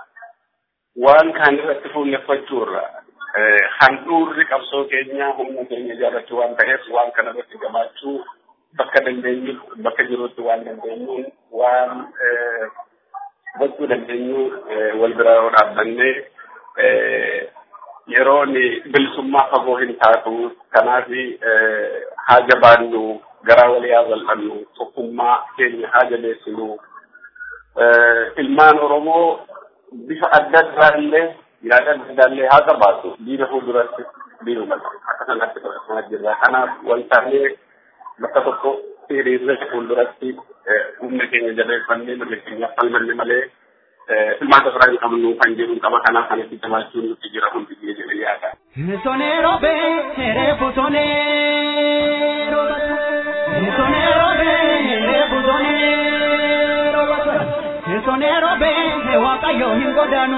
waan kaan irratti fuulleffachuurra handhuurri qabsoo keenya humna keenya ijaarrachuu waan ta'eef waan kana irratti gabaachuu bakka dandeenyu bakka jirutti waan dandeenyuun waan gochuu dandeenyu wal bira yoo dhaabbannee yeroon bilisummaa fagoo hin taatu kanaaf haa jabaannu garaa walii haa bal'annu tokkummaa keenya haa jabeessinu ilmaan oromoo bifa adda addaallee yaada adda addaallee haa qabaatu diina fuulduratti diinuma akka sanatti qabatamaa jirra kanaaf waltaanee bakka tokko hiriirre fuulduratti humna keenya jabeeffannee mirga keenyaaf falmanne malee ilmaan tasaraa hin qabnu kan jedhu qaba kanaaf kanatti jabaachuun nutti jira hundi biyya jedhee yaada. Sonero be refu sonero Sonero be refu sonero Sonero be waaqayyo hin godanu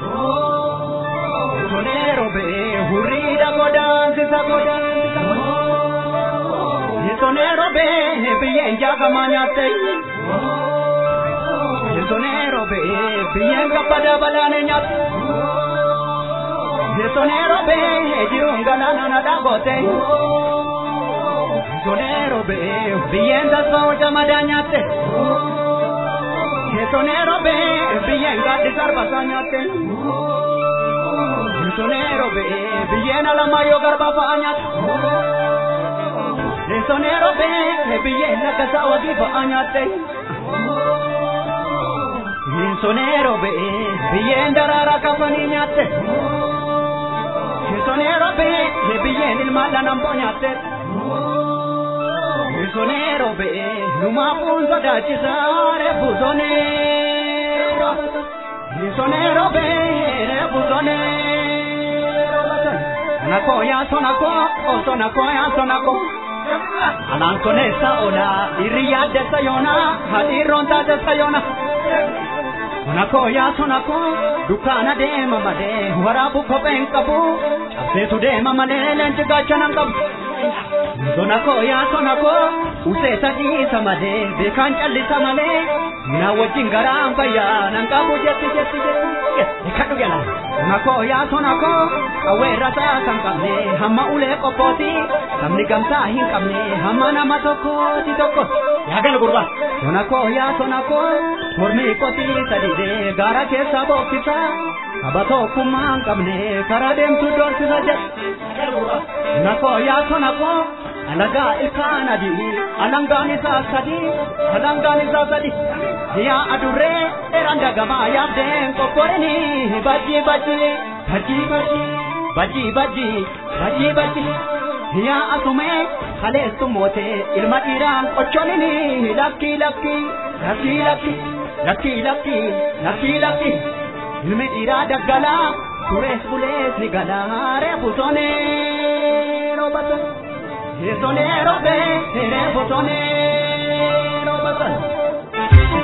Sonero be hurriidha godaansisa godaansisa Sonero be biyyeen jaagamaa nyaatte Sonero be biyyeen gabbada balaane nyaatte Sonero be jiruun galaana na dhaabote Sonero be biyyeen tasfaa jamadaa nyaatte Sonero be biyyeen gaaddi sarbasaa nyaatte Sonero be biyyeen alamaayyo garba fa'aa nyaatte Sonero be biyyeen laggasaa wagii fa'aa nyaatte Sonero be biyyeen daraaraa kafanii nyaatte Sonero be biyyeen ilmaan lanamboo nyaatte Sonero be lumaafuun sodaachisaa reefu sonero Sonero be reefu sonero Sonako yaa sonako o sonako yaa sonako Alaan soneessa ola irri yaaddessa yoona hadiirroon taatessa yoona Sonako yaa sonako dukkaana deema malee waraabu kopheen qabu cabseetu deema malee leenci gaachana qabu. Sona koo yaa sona koo usee sadiisa malee beekaan callisa malee na wajjin garaan fayyaa nan qabu jetti jetti jetti kadhu jala. Sona koo yaa sona koo qawweerra isaa kan qabne hamma ulee qophooti sabni gamtaa hin qabne hamma nama tokkooti tokko yaa gala gurbaa. Sona koo yaa sona koo mormii qotii sadidee gaara keessa bookkisa kaba tokkummaa hin qabne karaa deemtu doorsisa jedha. Sona koo yaa sona koo. alagaa ilkaan adii alangaan isaa sadi alangaan isaa sadi yaa adurree dheeraan dagamaa yaabdeen qophooreni bajji bajji bajji bajji bajji bajji bajji bajji yaa asumee kaleessu mootee ilma dhiiraan qochoonini lakki lakki lakki lakki lakki lakki lakki lakki ilmi dhiiraa daggalaa turees bulees ni galaa reefu sonee roobata. Sonero be, serebo sonero batan.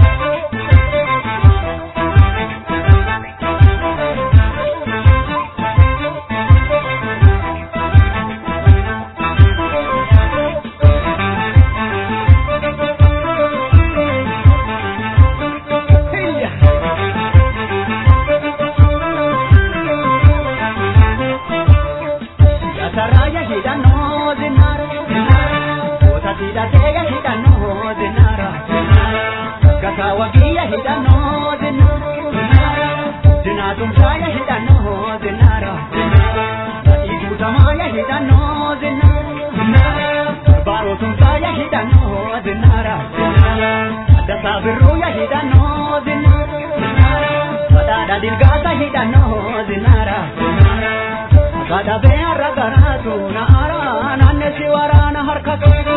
Saraya hidano zinara Kota tida tega hidano zinara Kakawa giya hidano zinara Dina tumsaya hidano zinara Ibu tamaya hidano zinara Baro tumsaya hidano zinara Dasa biruya hidano zinara Padada dilgata hidano zinara Kadabee har'a garaatu na ara naanne si waraana harka qabu.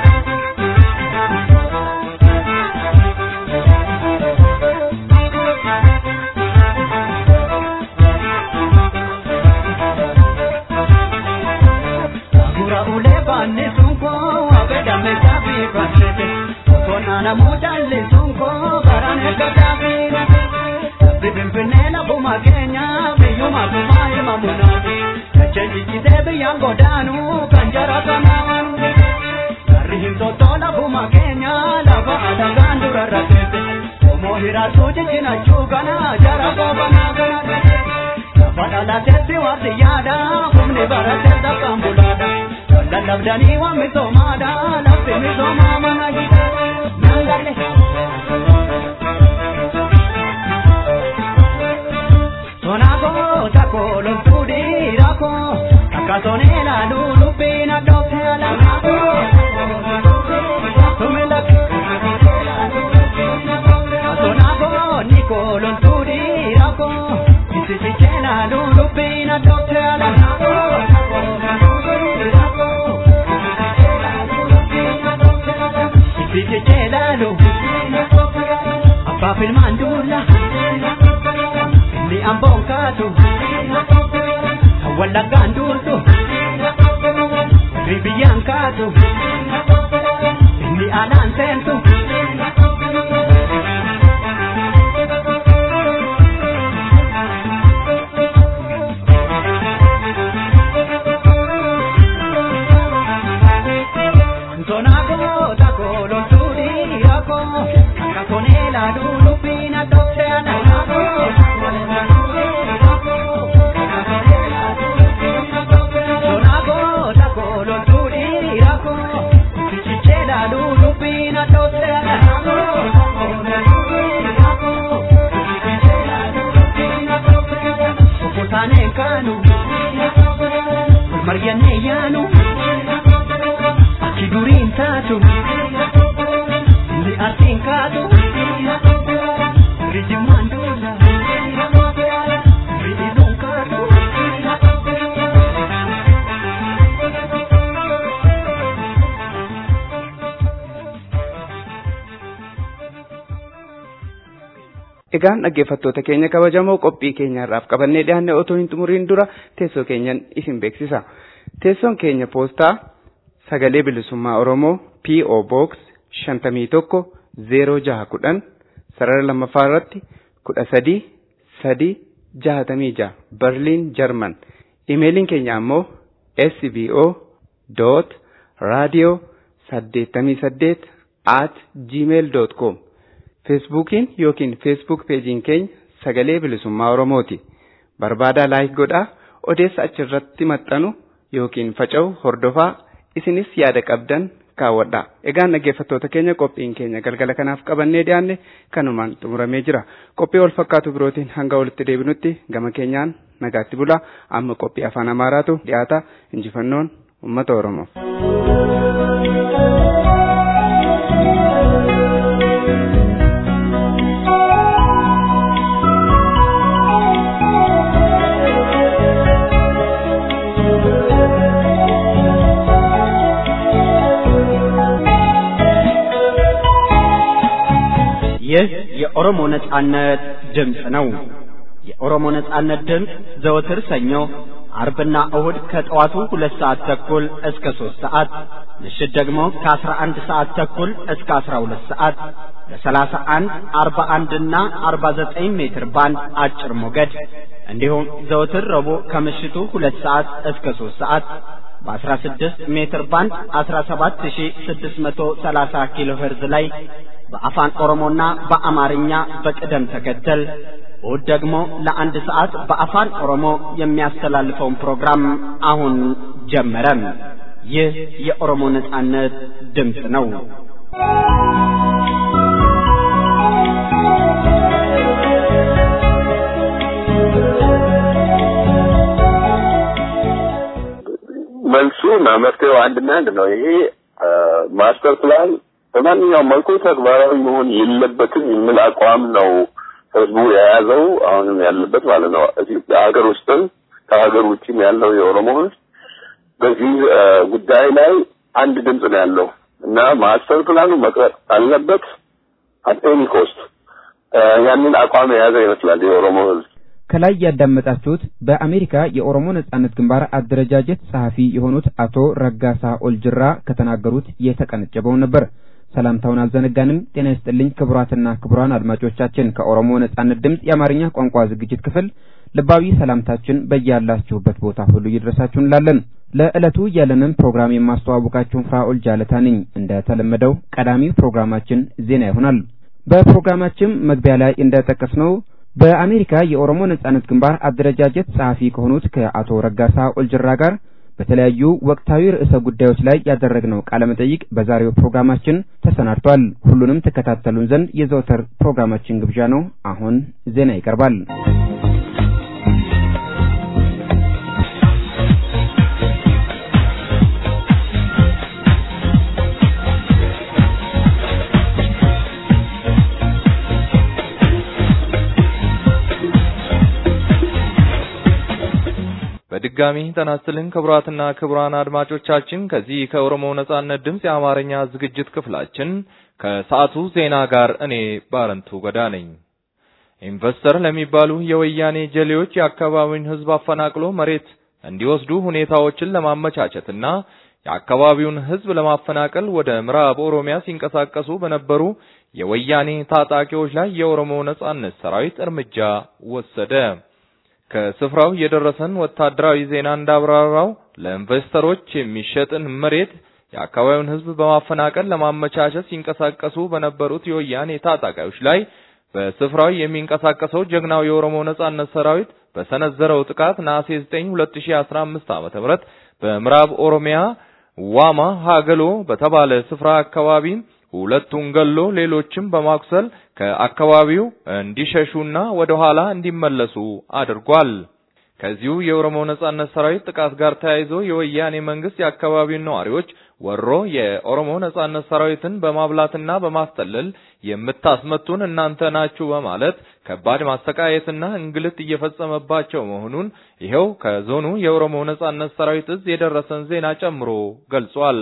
Agura ulee baanni sunkoo abedame jaabii baasete osoo namuu jaalli sunkoo baraan eegga jaabii. Bibimbinee lafuma keenya biyyuma kumaa ilma munaafi. Chenjijjitee biyyaan godaanu kan jara kanaan. Garri hin sottoo lafuma keenya lafa alagaan dura rafeete. Omoo hiraatu jijjinachuu kana jara goobanaa kana. Lafa dhalateetti warri yaada humni baratee dakkaan bulaadha. Lallabdanii waan misoomaadha lafti misoomaa mana jira. Naan Sonako tako lontudi rako Kakasone la lulu pina doke ala nako Tumela Sonako niko lontudi rako Isisi chena lulu pina doke ala nako Isisi chena lulu Apa filman dula ni ambon kaatu wallaggaan duurtu ribiyyaan kaatu ni alaan seentu Sonako tako lonturi ako kakone la dulu pina dokte anako Sonako tako lonturi ako chichichela dulu pina dokte anako Okotane kanu Marianne yanu Achi duriin taatu Ni artiin kaatu Rijimmaan duula Rijiluun kaatu Egaan dhaggeeffattoota keenya kabajamoo qophii keenyaarraaf qabannee dhiyaanne otoo hin xumuriin dura teessoo keenyan isin beeksisa. Teessoon keenya poostaa sagalee bilisummaa Oromoo P.O. Box shantamii tokko zeeroo jaha kudhan sarara lammaffaa irratti kudha sadii sadii jahatamii jaha Berliin Jarman. Imeeliin keenya ammoo sbo dot raadiyoo saddeettamii saddeet at gmail dot com feesbuukiin yookiin feesbuuk peejiin keenya sagalee bilisummaa oromooti barbaadaa laayik godhaa odeessa achirratti maxxanu yookiin faca'u hordofaa isinis yaada qabdan kaawwadha egaan dhaggeeffattoota keenya qophiin keenya galgala kanaaf qabannee dhiyaanne kanumaan xumuramee jira qophii wal fakkaatu birootiin hanga walitti deebinutti gama keenyaan nagaatti bulaa amma qophii afaan amaaraatu dhiyaata injifannoon ummata oromoof. ይህ የኦሮሞ ነጻነት ድምፅ ነው። የኦሮሞ ነጻነት ድምፅ ዘወትር ሰኞ፣ አርብና እሁድ ከጠዋቱ ሁለት ሰዓት ተኩል እስከ ሦስት ሰዓት ምሽት ደግሞ ከአስራ አንድ ሰዓት ተኩል እስከ አስራ ሁለት ሰዓት በሰላሳ አንድ አርባ አንድና አርባ ዘጠኝ ሜትር ባንድ አጭር ሞገድ እንዲሁም ዘወትር ረቡዕ ከምሽቱ ሁለት ሰዓት እስከ ሦስት ሰዓት በ16 ሜትር ባንድ 17630 ኪሎ ሄርዝ ላይ በአፋን ኦሮሞና በአማርኛ በቅደም ተከተል እሁድ ደግሞ ለአንድ ሰዓት በአፋን ኦሮሞ የሚያስተላልፈውን ፕሮግራም አሁን ጀመረ። ይህ የኦሮሞ ነጻነት ድምፅ ነው። መልሱ እና መፍትሄው አንድና አንድ ነው። ይሄ ማስተር ፕላን በማንኛውም መልኩ ተግባራዊ መሆን የለበትም የሚል አቋም ነው ህዝቡ የያዘው አሁንም ያለበት ማለት ነው። ሀገር ውስጥም ከሀገር ውጭም ያለው የኦሮሞ ህዝብ በዚህ ጉዳይ ላይ አንድ ድምፅ ነው ያለው እና ማስተር ፕላኑ መቅረጥ አለበት አት ኤኒ ኮስት ያንን አቋም የያዘ ይመስላል የኦሮሞ ህዝብ። ከላይ ያዳመጣችሁት በአሜሪካ የኦሮሞ ነጻነት ግንባር አደረጃጀት ጸሐፊ የሆኑት አቶ ረጋሳ ኦልጅራ ከተናገሩት የተቀነጨበውን ነበር። ሰላምታውን አልዘነጋንም። ጤና ይስጥልኝ ክቡራትና ክቡራን አድማጮቻችን ከኦሮሞ ነጻነት ድምፅ የአማርኛ ቋንቋ ዝግጅት ክፍል ልባዊ ሰላምታችን በያላችሁበት ቦታ ሁሉ ይድረሳችሁ እንላለን። ለዕለቱ ያለንን ፕሮግራም የማስተዋወቃችሁን ፍራኦል ጃለታ ነኝ። እንደተለመደው ቀዳሚው ፕሮግራማችን ዜና ይሆናል። በፕሮግራማችን መግቢያ ላይ እንደጠቀስነው በአሜሪካ የኦሮሞ ነጻነት ግንባር አደረጃጀት ጸሐፊ ከሆኑት ከአቶ ረጋሳ ኦልጅራ ጋር በተለያዩ ወቅታዊ ርዕሰ ጉዳዮች ላይ ያደረግነው ቃለ መጠይቅ በዛሬው ፕሮግራማችን ተሰናድቷል። ሁሉንም ተከታተሉን ዘንድ የዘወትር ፕሮግራማችን ግብዣ ነው። አሁን ዜና ይቀርባል። በድጋሚ ጤና ይስጥልን ክቡራትና ክቡራን አድማጮቻችን ከዚህ ከኦሮሞ ነጻነት ድምፅ የአማርኛ ዝግጅት ክፍላችን ከሰዓቱ ዜና ጋር እኔ ባረንቱ ገዳ ነኝ። ኢንቨስተር ለሚባሉ የወያኔ ጀሌዎች የአካባቢውን ሕዝብ አፈናቅሎ መሬት እንዲወስዱ ሁኔታዎችን ለማመቻቸትና የአካባቢውን ሕዝብ ለማፈናቀል ወደ ምዕራብ ኦሮሚያ ሲንቀሳቀሱ በነበሩ የወያኔ ታጣቂዎች ላይ የኦሮሞ ነጻነት ሰራዊት እርምጃ ወሰደ። ከስፍራው የደረሰን ወታደራዊ ዜና እንዳብራራው ለኢንቨስተሮች የሚሸጥን መሬት የአካባቢውን ሕዝብ በማፈናቀል ለማመቻቸት ሲንቀሳቀሱ በነበሩት የወያኔ ታጣቂዎች ላይ በስፍራው የሚንቀሳቀሰው ጀግናው የኦሮሞ ነጻነት ሰራዊት በሰነዘረው ጥቃት ነሐሴ 9 2015 ዓ.ም በምዕራብ ኦሮሚያ ዋማ ሀገሎ በተባለ ስፍራ አካባቢ ሁለቱን ገሎ ሌሎችም በማቁሰል ከአካባቢው እንዲሸሹና ወደ ኋላ እንዲመለሱ አድርጓል። ከዚሁ የኦሮሞ ነጻነት ሰራዊት ጥቃት ጋር ተያይዞ የወያኔ መንግስት የአካባቢውን ነዋሪዎች ወሮ የኦሮሞ ነጻነት ሰራዊትን በማብላትና በማስጠለል የምታስመቱን እናንተ ናችሁ በማለት ከባድ ማሰቃየትና እንግልት እየፈጸመባቸው መሆኑን ይኸው ከዞኑ የኦሮሞ ነጻነት ሰራዊት እዝ የደረሰን ዜና ጨምሮ ገልጿል።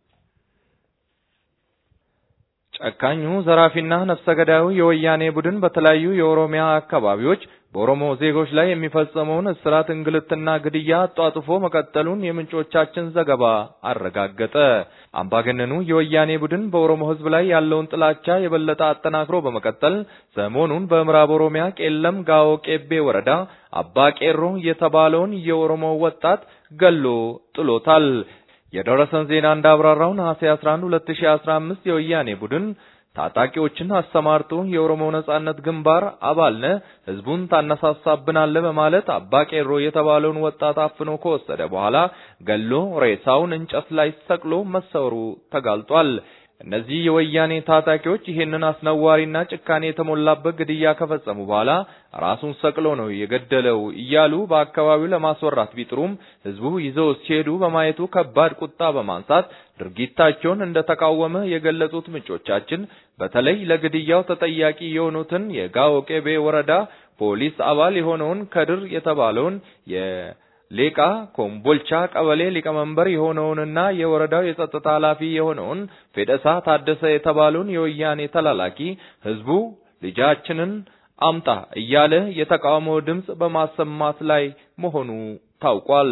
ጨካኙ ዘራፊና ነፍሰ ገዳዩ የወያኔ ቡድን በተለያዩ የኦሮሚያ አካባቢዎች በኦሮሞ ዜጎች ላይ የሚፈጸመውን እስራት፣ እንግልትና ግድያ አጧጥፎ መቀጠሉን የምንጮቻችን ዘገባ አረጋገጠ። አምባገነኑ የወያኔ ቡድን በኦሮሞ ሕዝብ ላይ ያለውን ጥላቻ የበለጠ አጠናክሮ በመቀጠል ሰሞኑን በምዕራብ ኦሮሚያ ቄለም ጋኦ ቄቤ ወረዳ አባ ቄሮ የተባለውን የኦሮሞ ወጣት ገሎ ጥሎታል። የደረሰን ዜና እንዳብራራው ነሐሴ 11 2015 የወያኔ ቡድን ታጣቂዎችን አሰማርቶ የኦሮሞ ነጻነት ግንባር አባል ነህ፣ ህዝቡን ታነሳሳብናለህ በማለት አባ ቄሮ የተባለውን ወጣት አፍኖ ከወሰደ በኋላ ገሎ ሬሳውን እንጨት ላይ ሰቅሎ መሰወሩ ተጋልጧል። እነዚህ የወያኔ ታጣቂዎች ይህንን አስነዋሪና ጭካኔ የተሞላበት ግድያ ከፈጸሙ በኋላ ራሱን ሰቅሎ ነው የገደለው እያሉ በአካባቢው ለማስወራት ቢጥሩም ህዝቡ ይዘው ሲሄዱ በማየቱ ከባድ ቁጣ በማንሳት ድርጊታቸውን እንደተቃወመ የገለጹት ምንጮቻችን በተለይ ለግድያው ተጠያቂ የሆኑትን የጋዎ ቄቤ ወረዳ ፖሊስ አባል የሆነውን ከድር የተባለውን ሌቃ ኮምቦልቻ ቀበሌ ሊቀመንበር የሆነውንና የወረዳው የጸጥታ ኃላፊ የሆነውን ፌደሳ ታደሰ የተባለውን የወያኔ ተላላኪ ህዝቡ ልጃችንን አምጣ እያለ የተቃውሞ ድምፅ በማሰማት ላይ መሆኑ ታውቋል።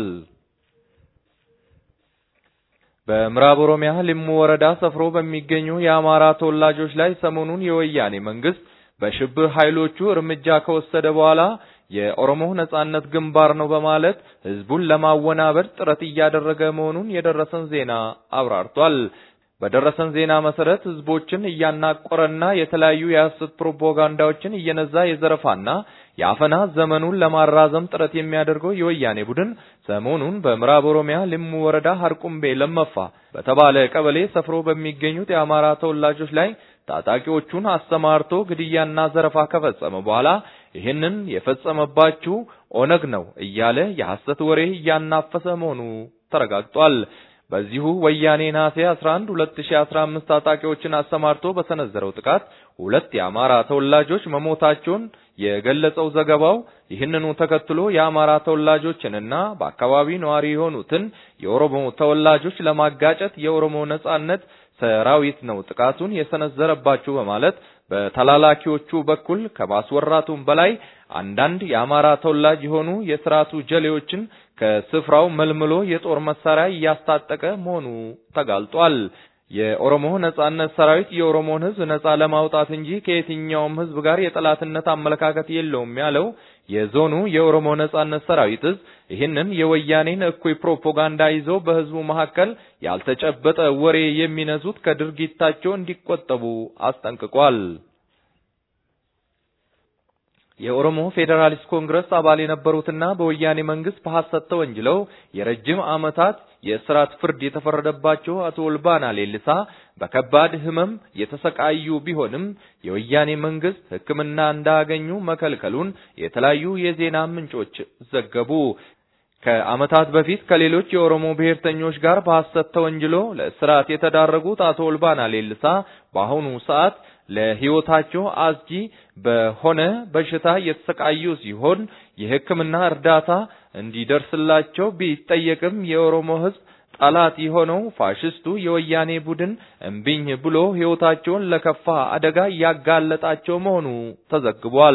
በምዕራብ ኦሮሚያ ሊሙ ወረዳ ሰፍሮ በሚገኙ የአማራ ተወላጆች ላይ ሰሞኑን የወያኔ መንግስት በሽብር ኃይሎቹ እርምጃ ከወሰደ በኋላ የኦሮሞ ነጻነት ግንባር ነው በማለት ህዝቡን ለማወናበድ ጥረት እያደረገ መሆኑን የደረሰን ዜና አብራርቷል። በደረሰን ዜና መሰረት ህዝቦችን እያናቆረና የተለያዩ የሐሰት ፕሮፓጋንዳዎችን እየነዛ የዘረፋና የአፈና ዘመኑን ለማራዘም ጥረት የሚያደርገው የወያኔ ቡድን ሰሞኑን በምዕራብ ኦሮሚያ ሊሙ ወረዳ ሀርቁምቤ ለመፋ በተባለ ቀበሌ ሰፍሮ በሚገኙት የአማራ ተወላጆች ላይ ታጣቂዎቹን አሰማርቶ ግድያና ዘረፋ ከፈጸመ በኋላ ይህንን የፈጸመባችሁ ኦነግ ነው እያለ የሐሰት ወሬ እያናፈሰ መሆኑ ተረጋግጧል። በዚሁ ወያኔ ነሐሴ 11 2015 ታጣቂዎችን አሰማርቶ በሰነዘረው ጥቃት ሁለት የአማራ ተወላጆች መሞታቸውን የገለጸው ዘገባው ይህንኑ ተከትሎ የአማራ ተወላጆችንና በአካባቢ ነዋሪ የሆኑትን የኦሮሞ ተወላጆች ለማጋጨት የኦሮሞ ነጻነት ሰራዊት ነው ጥቃቱን የሰነዘረባችሁ በማለት በተላላኪዎቹ በኩል ከማስወራቱም በላይ አንዳንድ የአማራ ተወላጅ የሆኑ የስርዓቱ ጀሌዎችን ከስፍራው መልምሎ የጦር መሳሪያ እያስታጠቀ መሆኑ ተጋልጧል። የኦሮሞ ነጻነት ሰራዊት የኦሮሞን ሕዝብ ነጻ ለማውጣት እንጂ ከየትኛውም ሕዝብ ጋር የጠላትነት አመለካከት የለውም ያለው የዞኑ የኦሮሞ ነጻነት ሰራዊት ሕዝብ ይህንን የወያኔን እኩይ ፕሮፓጋንዳ ይዘው በሕዝቡ መካከል ያልተጨበጠ ወሬ የሚነዙት ከድርጊታቸው እንዲቆጠቡ አስጠንቅቋል። የኦሮሞ ፌዴራሊስት ኮንግረስ አባል የነበሩትና በወያኔ መንግስት በሐሰት ተወንጅለው የረጅም ዓመታት የእስራት ፍርድ የተፈረደባቸው አቶ ኦልባና ሌሊሳ በከባድ ህመም የተሰቃዩ ቢሆንም የወያኔ መንግስት ሕክምና እንዳያገኙ መከልከሉን የተለያዩ የዜና ምንጮች ዘገቡ። ከዓመታት በፊት ከሌሎች የኦሮሞ ብሔርተኞች ጋር በሐሰት ተወንጅሎ ለእስራት የተዳረጉት አቶ ኦልባና ሌሊሳ በአሁኑ ሰዓት ለህይወታቸው አስጊ በሆነ በሽታ የተሰቃዩ ሲሆን የሕክምና እርዳታ እንዲደርስላቸው ቢጠየቅም የኦሮሞ ህዝብ ጠላት የሆነው ፋሽስቱ የወያኔ ቡድን እምቢኝ ብሎ ህይወታቸውን ለከፋ አደጋ ያጋለጣቸው መሆኑ ተዘግቧል።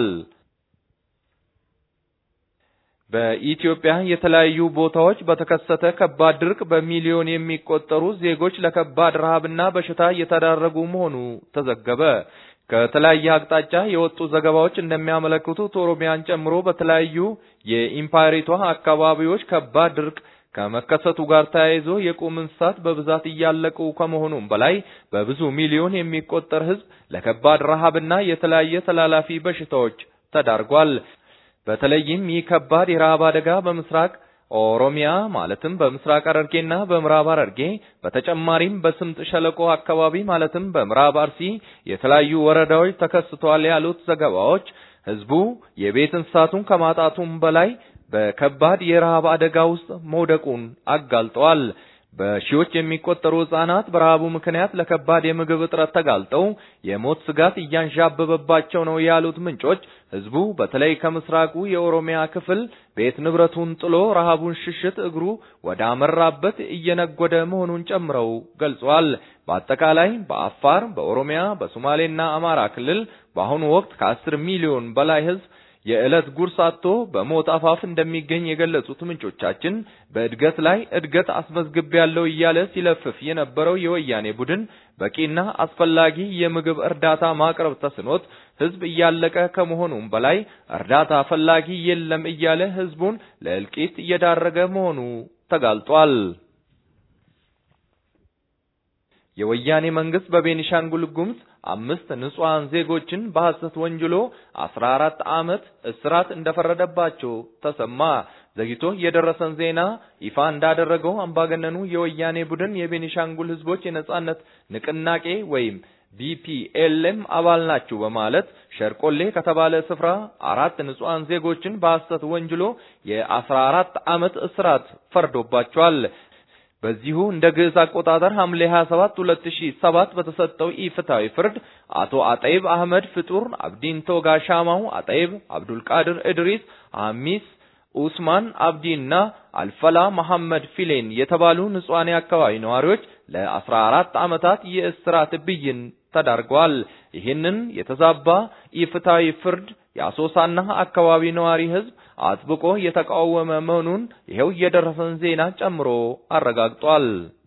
በኢትዮጵያ የተለያዩ ቦታዎች በተከሰተ ከባድ ድርቅ በሚሊዮን የሚቆጠሩ ዜጎች ለከባድ ረሃብና በሽታ እየተዳረጉ መሆኑ ተዘገበ። ከተለያየ አቅጣጫ የወጡ ዘገባዎች እንደሚያመለክቱት ኦሮሚያን ጨምሮ በተለያዩ የኢምፓየሪቷ አካባቢዎች ከባድ ድርቅ ከመከሰቱ ጋር ተያይዞ የቁም እንስሳት በብዛት እያለቁ ከመሆኑም በላይ በብዙ ሚሊዮን የሚቆጠር ህዝብ ለከባድ ረሃብና የተለያየ ተላላፊ በሽታዎች ተዳርጓል። በተለይም ይህ ከባድ የረሃብ አደጋ በምስራቅ ኦሮሚያ ማለትም በምስራቅ ሐረርጌና በምዕራብ ሐረርጌ በተጨማሪም በስምጥ ሸለቆ አካባቢ ማለትም በምዕራብ አርሲ የተለያዩ ወረዳዎች ተከስቷል ያሉት ዘገባዎች ህዝቡ የቤት እንስሳቱን ከማጣቱም በላይ በከባድ የረሃብ አደጋ ውስጥ መውደቁን አጋልጠዋል። በሺዎች የሚቆጠሩ ህጻናት በረሃቡ ምክንያት ለከባድ የምግብ እጥረት ተጋልጠው የሞት ስጋት እያንዣበበባቸው ነው ያሉት ምንጮች ህዝቡ በተለይ ከምስራቁ የኦሮሚያ ክፍል ቤት ንብረቱን ጥሎ ረሃቡን ሽሽት እግሩ ወደ አመራበት እየነጎደ መሆኑን ጨምረው ገልጿል። በአጠቃላይ በአፋር፣ በኦሮሚያ፣ በሶማሌና አማራ ክልል በአሁኑ ወቅት ከአስር ሚሊዮን በላይ ህዝብ የዕለት ጉርስ አጥቶ በሞት አፋፍ እንደሚገኝ የገለጹት ምንጮቻችን በእድገት ላይ እድገት አስመዝግቤያለሁ እያለ ሲለፍፍ የነበረው የወያኔ ቡድን በቂና አስፈላጊ የምግብ እርዳታ ማቅረብ ተስኖት ህዝብ እያለቀ ከመሆኑም በላይ እርዳታ ፈላጊ የለም እያለ ህዝቡን ለእልቂት እየዳረገ መሆኑ ተጋልጧል። የወያኔ መንግስት በቤኒሻንጉል ጉሙዝ አምስት ንጹሃን ዜጎችን በሐሰት ወንጅሎ 14 ዓመት እስራት እንደፈረደባቸው ተሰማ። ዘግይቶ የደረሰን ዜና ይፋ እንዳደረገው አምባገነኑ የወያኔ ቡድን የቤኒሻንጉል ህዝቦች የነጻነት ንቅናቄ ወይም ቢፒኤልኤም አባል ናችሁ በማለት ሸርቆሌ ከተባለ ስፍራ አራት ንጹሃን ዜጎችን በሐሰት ወንጅሎ የ14 ዓመት እስራት ፈርዶባቸዋል። በዚሁ እንደ ግዕዝ አቆጣጠር ሐምሌ 27 2007 በተሰጠው ኢፍትሐዊ ፍርድ አቶ አጠይብ አህመድ ፍጡር፣ አብዲን ቶጋ ሻማው፣ አጠይብ አብዱል ቃድር እድሪስ፣ አሚስ ኡስማን አብዲና አልፈላ መሐመድ ፊሌን የተባሉ ንጹሃን አካባቢ ነዋሪዎች ለ14 ዓመታት የእስራት ብይን ተዳርገዋል። ይህንን የተዛባ ኢፍትሐዊ ፍርድ የአሶሳና አካባቢ ነዋሪ ህዝብ አጥብቆ የተቃወመ መሆኑን ይኸው የደረሰን ዜና ጨምሮ አረጋግጧል።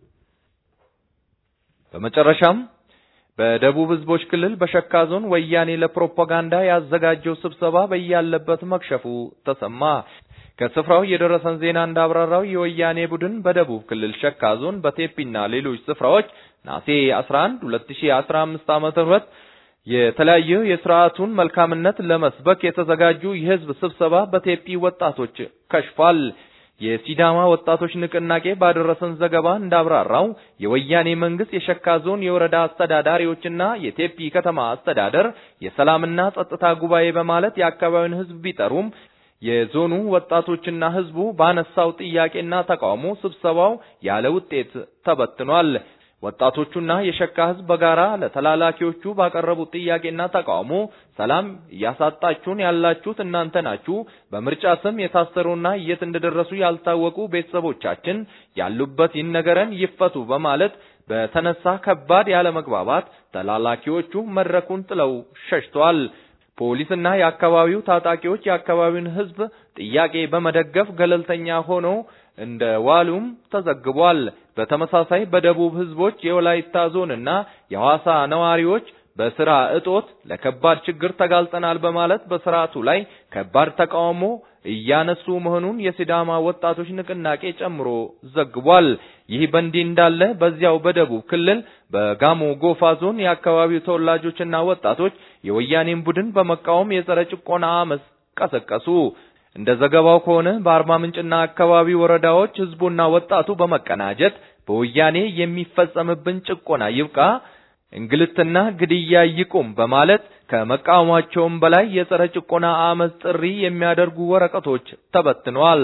በመጨረሻም በደቡብ ህዝቦች ክልል በሸካ ዞን ወያኔ ለፕሮፓጋንዳ ያዘጋጀው ስብሰባ በያለበት መክሸፉ ተሰማ። ከስፍራው የደረሰን ዜና እንዳብራራው የወያኔ ቡድን በደቡብ ክልል ሸካ ዞን በቴፒና ሌሎች ስፍራዎች ናሴ 11 2015 ዓመተ ምህረት የተለያየ የስርዓቱን መልካምነት ለመስበክ የተዘጋጁ የህዝብ ስብሰባ በቴፒ ወጣቶች ከሽፏል። የሲዳማ ወጣቶች ንቅናቄ ባደረሰን ዘገባ እንዳብራራው የወያኔ መንግስት የሸካ ዞን የወረዳ አስተዳዳሪዎችና የቴፒ ከተማ አስተዳደር የሰላምና ጸጥታ ጉባኤ በማለት የአካባቢውን ህዝብ ቢጠሩም የዞኑ ወጣቶችና ህዝቡ ባነሳው ጥያቄና ተቃውሞ ስብሰባው ያለ ውጤት ተበትኗል። ወጣቶቹና የሸካ ህዝብ በጋራ ለተላላኪዎቹ ባቀረቡት ጥያቄና ተቃውሞ ሰላም እያሳጣችሁን ያላችሁት እናንተ ናችሁ፣ በምርጫ ስም የታሰሩና የት እንደደረሱ ያልታወቁ ቤተሰቦቻችን ያሉበት ይነገረን፣ ይፈቱ በማለት በተነሳ ከባድ ያለመግባባት ተላላኪዎቹ መድረኩን ጥለው ሸሽተዋል። ፖሊስና የአካባቢው ታጣቂዎች የአካባቢውን ህዝብ ጥያቄ በመደገፍ ገለልተኛ ሆነው እንደ ዋሉም ተዘግቧል። በተመሳሳይ በደቡብ ህዝቦች የወላይታ ዞንና የሐዋሳ ነዋሪዎች በስራ እጦት ለከባድ ችግር ተጋልጠናል በማለት በስርዓቱ ላይ ከባድ ተቃውሞ እያነሱ መሆኑን የሲዳማ ወጣቶች ንቅናቄ ጨምሮ ዘግቧል። ይህ በእንዲህ እንዳለ በዚያው በደቡብ ክልል በጋሞ ጎፋ ዞን የአካባቢው ተወላጆችና ወጣቶች የወያኔን ቡድን በመቃወም የጸረ ጭቆና አመፅ ቀሰቀሱ። እንደ ዘገባው ከሆነ በአርባ ምንጭና አካባቢ ወረዳዎች ህዝቡና ወጣቱ በመቀናጀት በወያኔ የሚፈጸምብን ጭቆና ይብቃ፣ እንግልትና ግድያ ይቁም በማለት ከመቃወማቸውም በላይ የጸረ ጭቆና አመፅ ጥሪ የሚያደርጉ ወረቀቶች ተበትነዋል።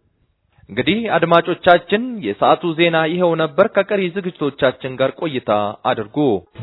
እንግዲህ አድማጮቻችን፣ የሰዓቱ ዜና ይኸው ነበር። ከቀሪ ዝግጅቶቻችን ጋር ቆይታ አድርጉ።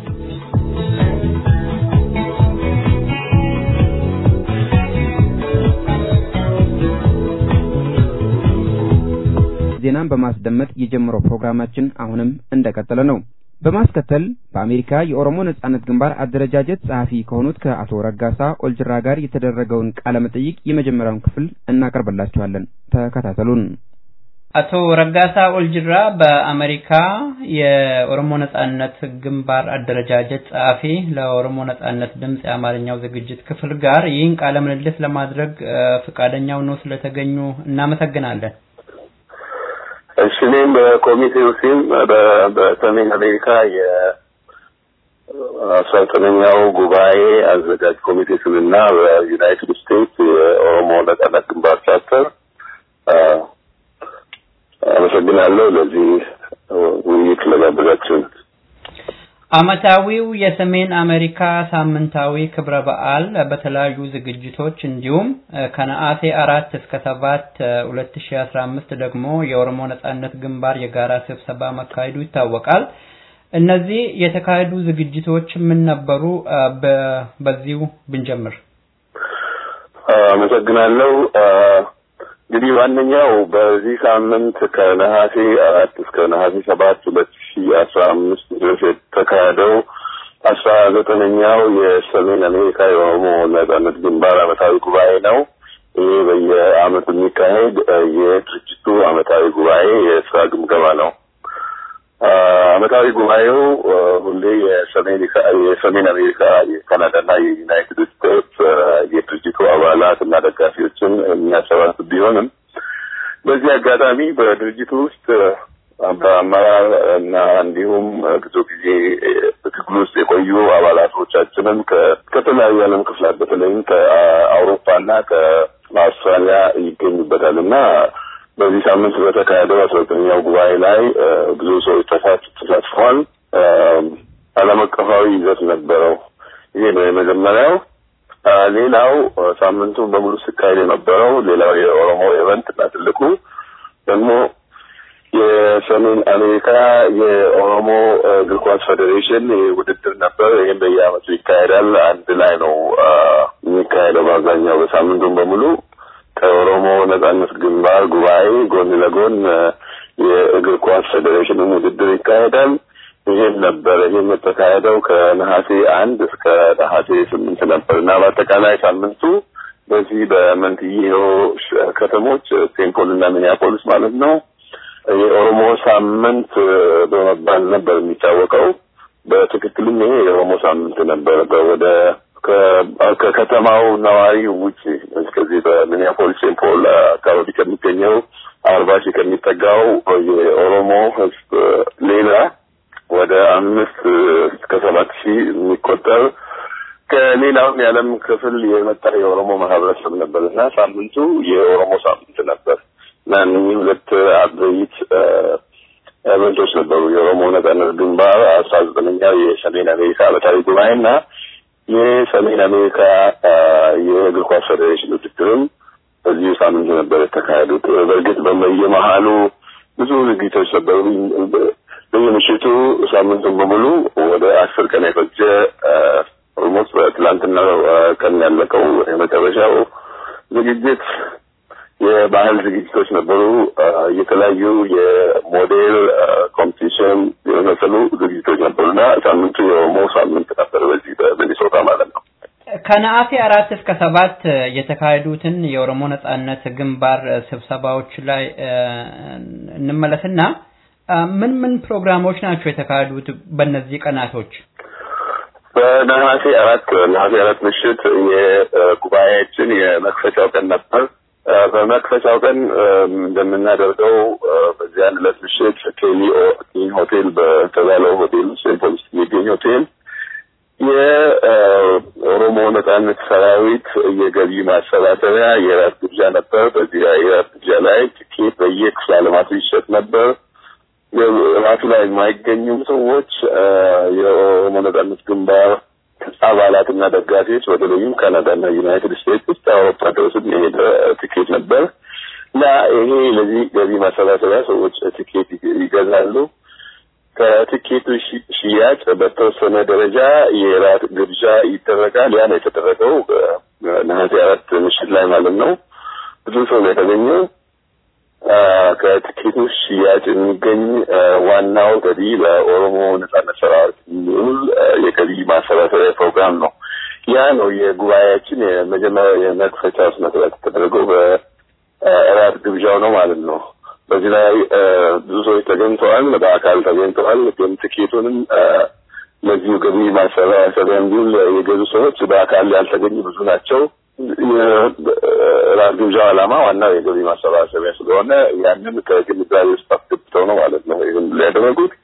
ዜናን በማስደመጥ የጀመረው ፕሮግራማችን አሁንም እንደቀጠለ ነው። በማስከተል በአሜሪካ የኦሮሞ ነጻነት ግንባር አደረጃጀት ጸሐፊ ከሆኑት ከአቶ ረጋሳ ኦልጅራ ጋር የተደረገውን ቃለ መጠይቅ የመጀመሪያውን ክፍል እናቀርብላችኋለን። ተከታተሉን። አቶ ረጋሳ ኦልጅራ በአሜሪካ የኦሮሞ ነጻነት ግንባር አደረጃጀት ጸሐፊ ለኦሮሞ ነጻነት ድምፅ የአማርኛው ዝግጅት ክፍል ጋር ይህን ቃለ ምልልስ ለማድረግ ፈቃደኛው ነው ስለተገኙ እናመሰግናለን። እሺ እኔም በኮሚቴው ስም በሰሜን አሜሪካ የአስራ ዘጠነኛው ጉባኤ አዘጋጅ ኮሚቴ ስምና በዩናይትድ ስቴትስ የኦሮሞ ነጻነት ግንባር ቻርተር አመሰግናለሁ ለዚህ ውይይት ለጋበዛችሁን። አመታዊው የሰሜን አሜሪካ ሳምንታዊ ክብረ በዓል በተለያዩ ዝግጅቶች እንዲሁም ከነሐሴ አራት እስከ ሰባት ሁለት ሺ አስራ አምስት ደግሞ የኦሮሞ ነጻነት ግንባር የጋራ ስብሰባ መካሄዱ ይታወቃል። እነዚህ የተካሄዱ ዝግጅቶች ምን ነበሩ? በዚሁ ብንጀምር። አመሰግናለሁ። እንግዲህ ዋነኛው በዚህ ሳምንት ከነሐሴ አራት እስከ ነሐሴ ሰባት ሁለት ሺ አስራ አምስት ድረስ የተካሄደው አስራ ዘጠነኛው የሰሜን አሜሪካ የኦሮሞ ነጻነት ግንባር አመታዊ ጉባኤ ነው። ይህ በየአመቱ የሚካሄድ የድርጅቱ አመታዊ ጉባኤ የስራ ግምገማ ነው። አመታዊ ጉባኤው ሁሌ የሰሜን አሜሪካ የካናዳና የዩናይትድ ስቴትስ የድርጅቱ አባላት እና ደጋፊዎችን የሚያሰባስብ ቢሆንም በዚህ አጋጣሚ በድርጅቱ ውስጥ በአመራር እና እንዲሁም ብዙ ጊዜ ትግል ውስጥ የቆዩ አባላቶቻችንን ከተለያዩ ዓለም ክፍላት በተለይም ከአውሮፓና ከአውስትራሊያ ይገኙበታል እና በዚህ ሳምንት በተካሄደው አስራ ዘጠነኛው ጉባኤ ላይ ብዙ ሰዎች ተሳትፈዋል። ዓለም አቀፋዊ ይዘት ነበረው። ይሄ ነው የመጀመሪያው። ሌላው ሳምንቱን በሙሉ ሲካሄድ የነበረው ሌላው የኦሮሞ ኢቨንት እና ትልቁ ደግሞ የሰሜን አሜሪካ የኦሮሞ እግር ኳስ ፌዴሬሽን ውድድር ነበር። ይህም በየዓመቱ ይካሄዳል። አንድ ላይ ነው የሚካሄደው በአብዛኛው በሳምንቱን በሙሉ ከኦሮሞ ነጻነት ግንባር ጉባኤ ጎን ለጎን የእግር ኳስ ፌዴሬሽንም ውድድር ይካሄዳል። ይህም ነበር። ይህም የተካሄደው ከነሐሴ አንድ እስከ ነሐሴ ስምንት ነበር እና በአጠቃላይ ሳምንቱ በዚህ በመንትዬ ከተሞች ሴንት እና ሚኒያፖሊስ ማለት ነው የኦሮሞ ሳምንት በመባል ነበር የሚታወቀው። በትክክልም ይሄ የኦሮሞ ሳምንት ነበር። ወደ ከከተማው ነዋሪ ውጭ እስከዚህ በሚኒያፖሊስ ሴንት ፖል አካባቢ ከሚገኘው አርባ ሺህ ከሚጠጋው የኦሮሞ ሕዝብ ሌላ ወደ አምስት እስከ ሰባት ሺህ የሚቆጠር ከሌላውም የዓለም ክፍል የመጣ የኦሮሞ ማህበረሰብ ነበር እና ሳምንቱ የኦሮሞ ሳምንት ነበር እና እነዚህ ሁለት አበይት ኢቨንቶች ነበሩ። የኦሮሞ ነጻነት ግንባር አስራ ዘጠነኛው የሰሜን አሜሪካ ዓመታዊ ጉባኤ እና የሰሜን አሜሪካ የእግር ኳስ ፌዴሬሽን ውድድርም በዚሁ ሳምንት ነበር የተካሄዱት። በእርግጥ በየመሀሉ ብዙ ዝግጅቶች ነበሩ። በየምሽቱ ሳምንቱን በሙሉ ወደ አስር ቀን የፈጀ ኦልሞስት በትላንትና ቀን ያለቀው የመጨረሻው ዝግጅት የባህል ዝግጅቶች ነበሩ። የተለያዩ የሞዴል ኮምፒቲሽን የመሰሉ ዝግጅቶች ነበሩና ሳምንቱ የኦሮሞ ሳምንት ነበር በዚህ በሚኒሶታ ማለት ነው። ከነሐሴ አራት እስከ ሰባት የተካሄዱትን የኦሮሞ ነጻነት ግንባር ስብሰባዎች ላይ እንመለስና ምን ምን ፕሮግራሞች ናቸው የተካሄዱት በእነዚህ ቀናቶች? በነሐሴ አራት ነሐሴ አራት ምሽት የጉባኤያችን የመክፈቻው ቀን ነበር። በመክፈቻው ቀን እንደምናደርገው በዚያን ዕለት ምሽት ኬሊ ሆቴል በተባለው ሆቴል ሴንት ፖሊስ የሚገኝ ሆቴል የኦሮሞ ነጻነት ሰራዊት የገቢ ማሰባሰቢያ የራት ግብዣ ነበር። በዚህ የራት ግብዣ ላይ ትኬት በየክፍለ ዓለማቱ ይሸጥ ነበር። ራቱ ላይ የማይገኙም ሰዎች የኦሮሞ ነጻነት ግንባር አባላትና ደጋፊዎች በተለይም ካናዳና ዩናይትድ ስቴትስ ውስጥ አውሮፓ ድረስም የሄደ ትኬት ነበር እና ይሄ ለዚህ ገቢ ማሰባሰቢያ ሰዎች ትኬት ይገዛሉ። ከትኬቱ ሽያጭ በተወሰነ ደረጃ የራት ግብዣ ይደረጋል። ያ ነው የተደረገው ነሐሴ አራት ምሽት ላይ ማለት ነው። ብዙ ሰው ነው የተገኘው። ከትኬቱ ሽያጭ የሚገኝ ዋናው ገቢ ለኦሮሞ ነጻነት ሰራዊት የሚውል የገቢ ማሰባሰቢያ ፕሮግራም ነው። ያ ነው የጉባኤያችን የመጀመሪያ የመክፈቻ ስነ ስርዓት የተደረገው በእራት ግብዣው ነው ማለት ነው። በዚህ ላይ ብዙ ሰዎች ተገኝተዋል፣ በአካል ተገኝተዋል። ግን ትኬቱንም ለዚሁ ገቢ ማሰባሰቢያ እንዲውል የገዙ ሰዎች በአካል ያልተገኙ ብዙ ናቸው። ራት ግብዣው ዓላማ ዋናው የገቢ ማሰባሰቢያ ስለሆነ ያንን ከግንዛቤ ውስጥ አስገብተው ነው ማለት ነው ይህን ያደረጉት።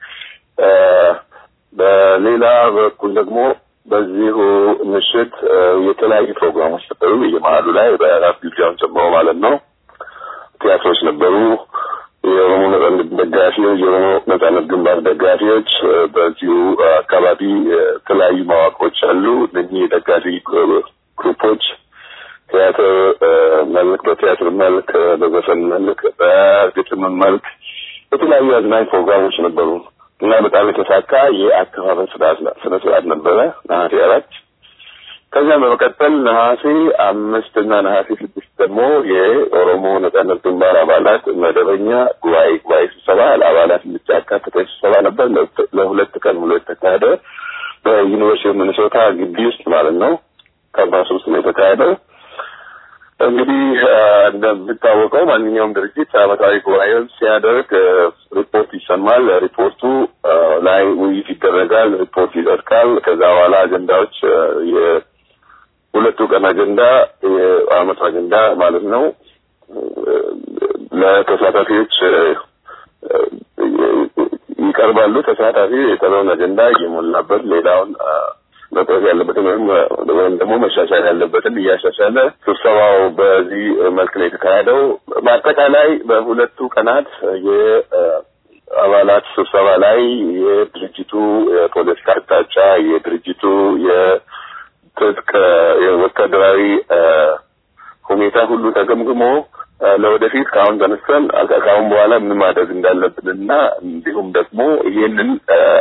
በሌላ በኩል ደግሞ በዚሁ ምሽት የተለያዩ ፕሮግራሞች ነበሩ። የመሀሉ ላይ በራት ግብዣውን ጨምሮ ማለት ነው ቲያትሮች ነበሩ። የኦሮሞ ነጻነት ደጋፊዎች፣ የኦሮሞ ነጻነት ግንባር ደጋፊዎች በዚሁ አካባቢ የተለያዩ መዋቅሮች አሉ። እነኚህ የደጋፊ ግሩፖች ቲያትር መልክ፣ በቲያትር መልክ፣ በዘፈን መልክ፣ በግጥም መልክ የተለያዩ አዝናኝ ፕሮግራሞች ነበሩ እና በጣም የተሳካ የአከፋፈል ስነ ስርዓት ነበረ ነሐሴ አራት ከዚያም በመቀጠል ነሐሴ አምስት እና ነሐሴ ስድስት ደግሞ የኦሮሞ ነጻነት ግንባር አባላት መደበኛ ጉባኤ ጉባኤ ስብሰባ ለአባላት የሚያካትተ ስብሰባ ነበር። ለሁለት ቀን ሙሉ የተካሄደ በዩኒቨርሲቲ ኦፍ ሚኒሶታ ግቢ ውስጥ ማለት ነው። ካምፓስ ውስጥ ነው የተካሄደው። እንግዲህ እንደሚታወቀው ማንኛውም ድርጅት ዓመታዊ ጉባኤውን ሲያደርግ ሪፖርት ይሰማል። ሪፖርቱ ላይ ውይይት ይደረጋል። ሪፖርት ይጸድቃል። ከዛ በኋላ አጀንዳዎች የሁለቱ ቀን አጀንዳ የአመቱ አጀንዳ ማለት ነው ለተሳታፊዎች ይቀርባሉ። ተሳታፊ የቀረውን አጀንዳ እየሞላበት ሌላውን መቅረብ ያለበትን ወይም ወይም ደግሞ መሻሻል ያለበትን እያሻሻለ ስብሰባው በዚህ መልክ ነው የተካሄደው። በአጠቃላይ በሁለቱ ቀናት የአባላት ስብሰባ ላይ የድርጅቱ የፖለቲካ አቅጣጫ፣ የድርጅቱ የትጥቅ የወታደራዊ ሁኔታ ሁሉ ተገምግሞ ለወደፊት ከአሁን ተነስተን ከአሁን በኋላ ምን ማድረግ እንዳለብንና እንዲሁም ደግሞ ይህንን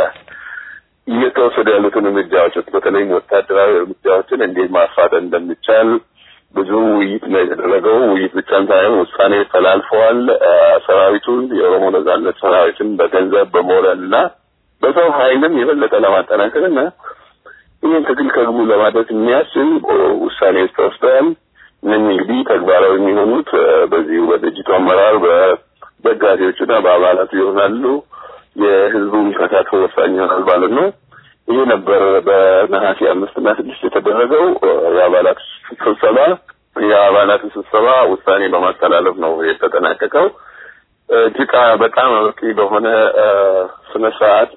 እየተወሰዱ ያሉትን እርምጃዎች በተለይም ወታደራዊ እርምጃዎችን እንዴት ማፋጠን እንደሚቻል ብዙ ውይይት ነው የተደረገው። ውይይት ብቻም ሳይሆን ውሳኔ ተላልፈዋል። ሰራዊቱን የኦሮሞ ነጻነት ሰራዊትን በገንዘብ በሞራል እና በሰው ኃይልም የበለጠ ለማጠናከር እና ይህን ትግል ከግቡ ለማድረስ የሚያስችል ውሳኔዎች ተወስደዋል። እነኚህ እንግዲህ ተግባራዊ የሚሆኑት በዚሁ በድርጅቱ አመራር በደጋፊዎቹና በአባላቱ ይሆናሉ። የህዝቡም ተሳትፎ ወሳኝ ይሆናል ማለት ነው። ይህ ነበር በነሐሴ አምስት እና ስድስት የተደረገው የአባላት ስብሰባ። የአባላት ስብሰባ ውሳኔ በማስተላለፍ ነው የተጠናቀቀው። እጅግ በጣም አመርቂ በሆነ ስነ ስርዓት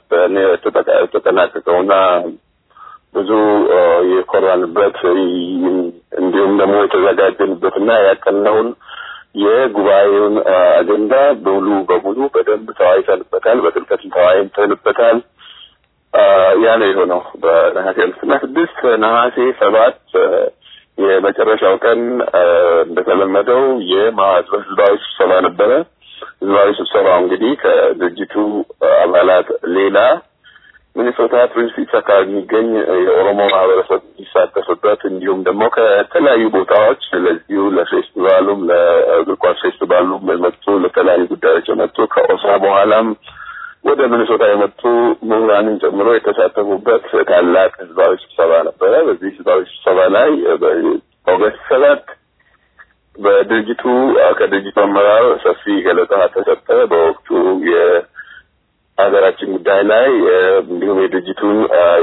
የተጠናቀቀውና ብዙ የኮራንበት እንዲሁም ደግሞ የተዘጋጀንበትና ያቀናውን የጉባኤውን አጀንዳ ሙሉ በሙሉ በደንብ ተወያይተንበታል። በጥልቀት ተወያይተንበታል። ያ ነው የሆነው በነሐሴ አምስትና ስድስት ነሐሴ ሰባት የመጨረሻው ቀን እንደተለመደው የህዝባዊ ስብሰባ ነበረ። ህዝባዊ ስብሰባው እንግዲህ ከድርጅቱ አባላት ሌላ ሚኒሶታ ትዊን ሲቲስ አካባቢ የሚገኝ የኦሮሞ ማህበረሰብ የሚሳተፍበት እንዲሁም ደግሞ ከተለያዩ ቦታዎች ለዚሁ ለፌስቲቫሉም ለእግር ኳስ ፌስቲቫሉም የመጡ ለተለያዩ ጉዳዮች የመጡ ከኦሳ በኋላም ወደ ሚኒሶታ የመጡ ምሁራንን ጨምሮ የተሳተፉበት ታላቅ ህዝባዊ ስብሰባ ነበረ። በዚህ ህዝባዊ ስብሰባ ላይ ኦገስት ሰባት በድርጅቱ ከድርጅቱ አመራር ሰፊ ገለጻ ተሰጠ። በወቅቱ ሀገራችን ጉዳይ ላይ እንዲሁም የድርጅቱን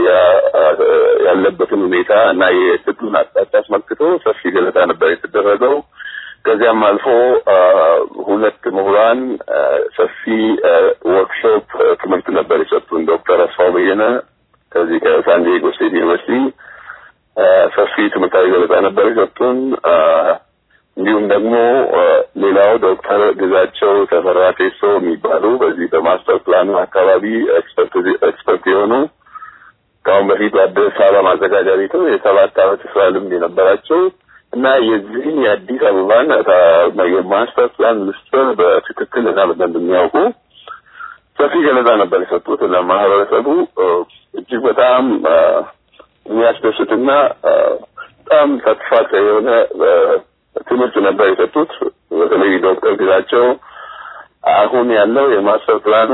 ያለበትን ሁኔታ እና የትግሉን አቅጣጫ አስመልክቶ ሰፊ ገለጻ ነበር የተደረገው። ከዚያም አልፎ ሁለት ምሁራን ሰፊ ወርክሾፕ ትምህርት ነበር የሰጡን። ዶክተር አስፋው በየነ ከዚህ ከሳንዲዬጎ ስቴት ዩኒቨርሲቲ ሰፊ ትምህርታዊ ገለጻ ነበር የሰጡን። እንዲሁም ደግሞ ሌላው ዶክተር ግዛቸው ተፈራ ቴሶ የሚባሉ በዚህ በማስተር ፕላኑ አካባቢ ኤክስፐርት የሆኑ ከአሁን በፊት በአዲስ አበባ ማዘጋጃ ቤትም የሰባት ዓመት ስራ ልምድ የነበራቸው እና የዚህን የአዲስ አበባን የማስተር ፕላን ምስጢር በትክክል እና በደንብ የሚያውቁ ሰፊ ገለጻ ነበር የሰጡት እና ማህበረሰቡ እጅግ በጣም የሚያስደስትና በጣም ተስፋ የሆነ ትምህርት ነበር የሰጡት። በተለይ ዶክተር ግዛቸው አሁን ያለው የማስተር ፕላኑ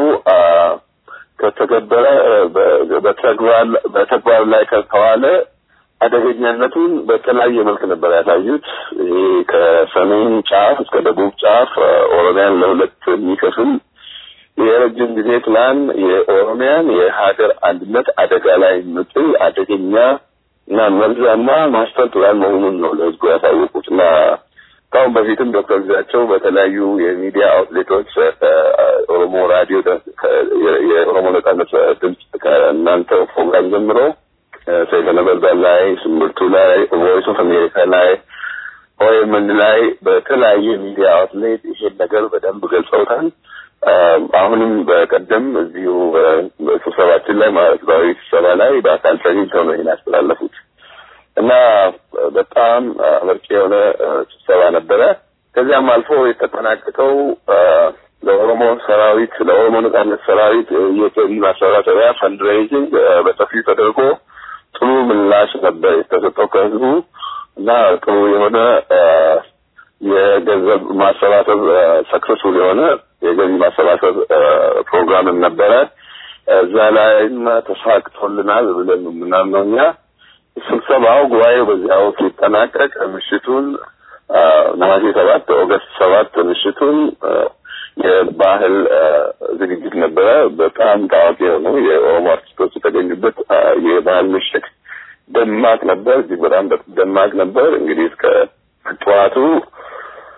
ከተገበረ በተግባር ላይ ከተዋለ አደገኛነቱን በተለያየ መልክ ነበር ያሳዩት። ይሄ ከሰሜን ጫፍ እስከ ደቡብ ጫፍ ኦሮሚያን ለሁለት የሚከፍል የረጅም ጊዜ ፕላን የኦሮሚያን የሀገር አንድነት አደጋ ላይ የሚጥል አደገኛ እና መርዛማ ማስተር ፕላን መሆኑን ነው ለህዝቡ ያሳወቁት እና ከአሁን በፊትም ዶክተር ግዛቸው በተለያዩ የሚዲያ አውትሌቶች ከኦሮሞ ራዲዮ የኦሮሞ ነጻነት ድምፅ ከእናንተ ፕሮግራም ጀምሮ ሰይፈ ነበልባል ላይ፣ ስምርቱ ላይ፣ ቮይስ ኦፍ አሜሪካ ላይ፣ ኦኤምን ላይ በተለያየ ሚዲያ አውትሌት ይሄን ነገር በደንብ ገልጸውታል። አሁንም በቀደም እዚሁ ስብሰባችን ላይ ህዝባዊ ስብሰባ ላይ በአካል ተገኝተው ነው ይህን ያስተላለፉት እና በጣም አመርቂ የሆነ ስብሰባ ነበረ። ከዚያም አልፎ የተጠናቀቀው ለኦሮሞ ሰራዊት ለኦሮሞ ነጻነት ሰራዊት የገቢ ማሰባሰቢያ ፈንድሬይዚንግ በሰፊው ተደርጎ ጥሩ ምላሽ ነበር የተሰጠው ከህዝቡ እና ጥሩ የሆነ የገንዘብ ማሰባሰብ ሰክሰስፉል የሆነ የገቢ ማሰባሰብ ፕሮግራምም ነበረ። እዛ ላይም ተሳክቶልናል ብለን የምናምነው እኛ ስብሰባው ጉባኤው በዚያው ሲጠናቀቅ ምሽቱን ነሐሴ ሰባት ኦገስት ሰባት ምሽቱን የባህል ዝግጅት ነበረ። በጣም ታዋቂ የሆኑ የኦሮሞ አርቲስቶች የተገኙበት የባህል ምሽት ደማቅ ነበር። እጅግ በጣም ደማቅ ነበር። እንግዲህ እስከ ጠዋቱ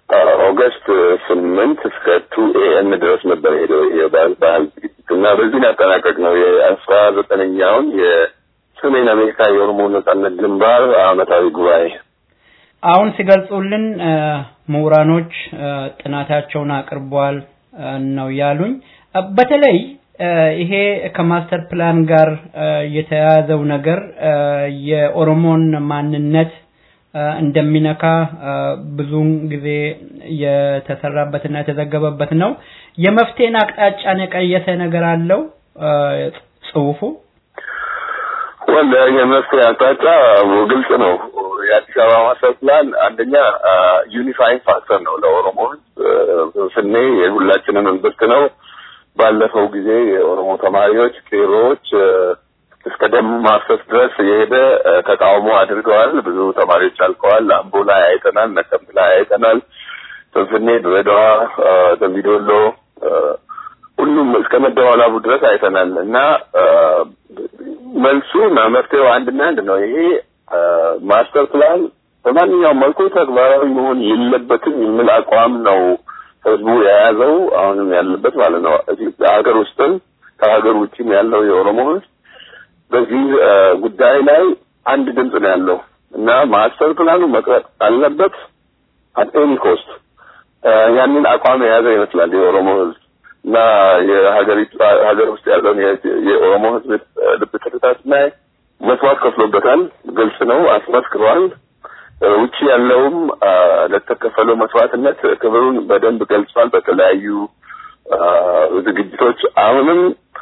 ኦገስት ስምንት እስከ ቱ ኤኤም ድረስ ነበር ሄደው የባህል ባህል ዝግጅት እና በዚህ ያጠናቀቅ ነው የአስራ ዘጠነኛውን የሰሜን አሜሪካ የኦሮሞ ነጻነት ግንባር አመታዊ ጉባኤ። አሁን ሲገልጹልን ምሁራኖች ጥናታቸውን አቅርቧል ነው ያሉኝ። በተለይ ይሄ ከማስተር ፕላን ጋር የተያያዘው ነገር የኦሮሞን ማንነት እንደሚነካ ብዙውን ጊዜ የተሰራበትና የተዘገበበት ነው። የመፍትሄን አቅጣጫን የቀየሰ ነገር አለው ጽሁፉ? ወል የመፍትሄ አቅጣጫ ግልጽ ነው። የአዲስ አበባ ማስተር ፕላን አንደኛ ዩኒፋይንግ ፋክተር ነው ለኦሮሞ ህዝብ ስኔ የሁላችንም እምብርት ነው። ባለፈው ጊዜ የኦሮሞ ተማሪዎች ቄሮዎች እስከ ደም ማፍሰስ ድረስ የሄደ ተቃውሞ አድርገዋል። ብዙ ተማሪዎች አልቀዋል። አምቦ ላይ አይተናል፣ ነቀምት ላይ አይተናል፣ ፍንፍኔ፣ ድሬዳዋ፣ ደምቢዶሎ ሁሉም እስከ መደዋላቡ ድረስ አይተናል እና መልሱ እና መፍትሄው አንድና አንድ ነው። ይሄ ማስተር ፕላን በማንኛውም መልኩ ተግባራዊ መሆን የለበትም የሚል አቋም ነው ህዝቡ የያዘው አሁንም ያለበት ማለት ነው። ሀገር ውስጥም ከሀገር ውጭም ያለው የኦሮሞ ህዝብ በዚህ ጉዳይ ላይ አንድ ድምፅ ነው ያለው እና ማስተር ፕላኑ መቅረጥ አለበት አት ኤኒ ኮስት። ያንን አቋም የያዘ ይመስላል የኦሮሞ ህዝብ እና የሀገሪቱ ሀገር ውስጥ ያለውን የኦሮሞ ህዝብ ልብ ትርታ ስናይ መስዋዕት ከፍሎበታል። ግልጽ ነው፣ አስመስክሯል። ውጭ ያለውም ለተከፈለው መስዋዕትነት ክብሩን በደንብ ገልጿል በተለያዩ ዝግጅቶች። አሁንም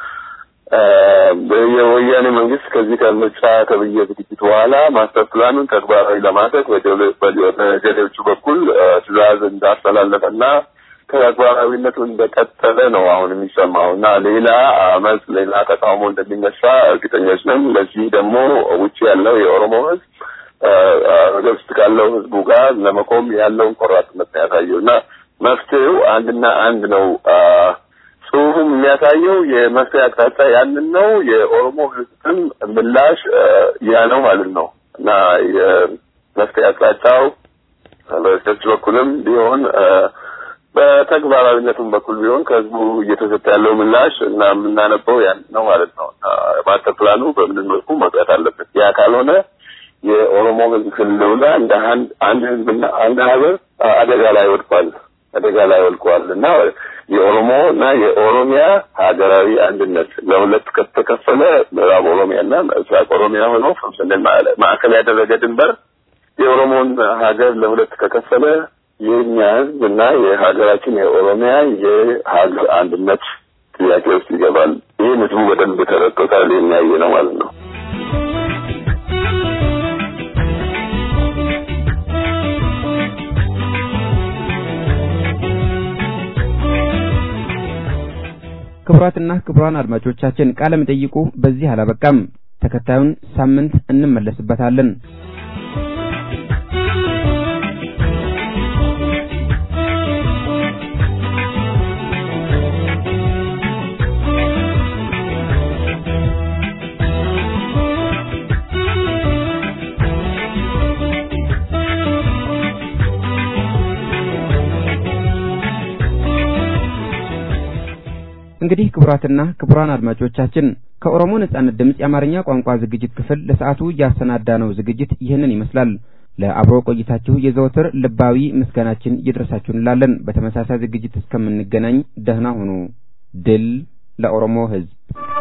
የወያኔ መንግስት ከዚህ ከምርጫ ተብዬ ዝግጅት በኋላ ማስተር ፕላኑን ተግባራዊ ለማድረግ በጀሌዎቹ በኩል ትዕዛዝ እንዳስተላለፈና ተግባራዊነቱ እንደቀጠለ ነው አሁን የሚሰማው እና ሌላ አመፅ፣ ሌላ ተቃውሞ እንደሚነሳ እርግጠኞች ነን። ለዚህ ደግሞ ውጭ ያለው የኦሮሞ ህዝብ ሀገር ውስጥ ካለው ህዝቡ ጋር ለመቆም ያለውን ቆራጥነት ነው ያሳየው እና መፍትሄው አንድና አንድ ነው። ጽሁፉም የሚያሳየው የመፍትሄ አቅጣጫ ያንን ነው። የኦሮሞ ህዝብም ምላሽ ያ ነው ማለት ነው እና የመፍትሄ አቅጣጫው በቸርች በኩልም ቢሆን በተግባራዊነቱም በኩል ቢሆን ከህዝቡ እየተሰጠ ያለው ምላሽ እና የምናነበው ያን ነው ማለት ነው። ማስተር ፕላኑ በምንም መልኩ መቅረት አለበት። ያ ካልሆነ የኦሮሞ ህዝብ ህልውና እንደ አንድ ህዝብና አንድ ሀገር አደጋ ላይ ወድቋል አደጋ ላይ ወድቋል እና የኦሮሞ እና የኦሮሚያ ሀገራዊ አንድነት ለሁለት ከተከፈለ ምዕራብ ኦሮሚያ እና ምስራቅ ኦሮሚያ ሆኖ ፍምስንን ማዕከል ያደረገ ድንበር የኦሮሞን ሀገር ለሁለት ከከፈለ የእኛ ህዝብ እና የሀገራችን የኦሮሚያ የሀገር አንድነት ጥያቄ ውስጥ ይገባል። ይህን ህዝቡ በደንብ ተረድቶታል። የሚያየ ነው ማለት ነው። ክቡራትና ክቡራን አድማጮቻችን ቃለ መጠይቁ በዚህ አላበቃም። ተከታዩን ሳምንት እንመለስበታለን። እንግዲህ ክቡራትና ክቡራን አድማጮቻችን ከኦሮሞ ነጻነት ድምፅ የአማርኛ ቋንቋ ዝግጅት ክፍል ለሰዓቱ ያሰናዳነው ዝግጅት ይህንን ይመስላል። ለአብሮ ቆይታችሁ የዘወትር ልባዊ ምስጋናችን ይድረሳችሁ እንላለን። በተመሳሳይ ዝግጅት እስከምንገናኝ ደህና ሁኑ። ድል ለኦሮሞ ሕዝብ!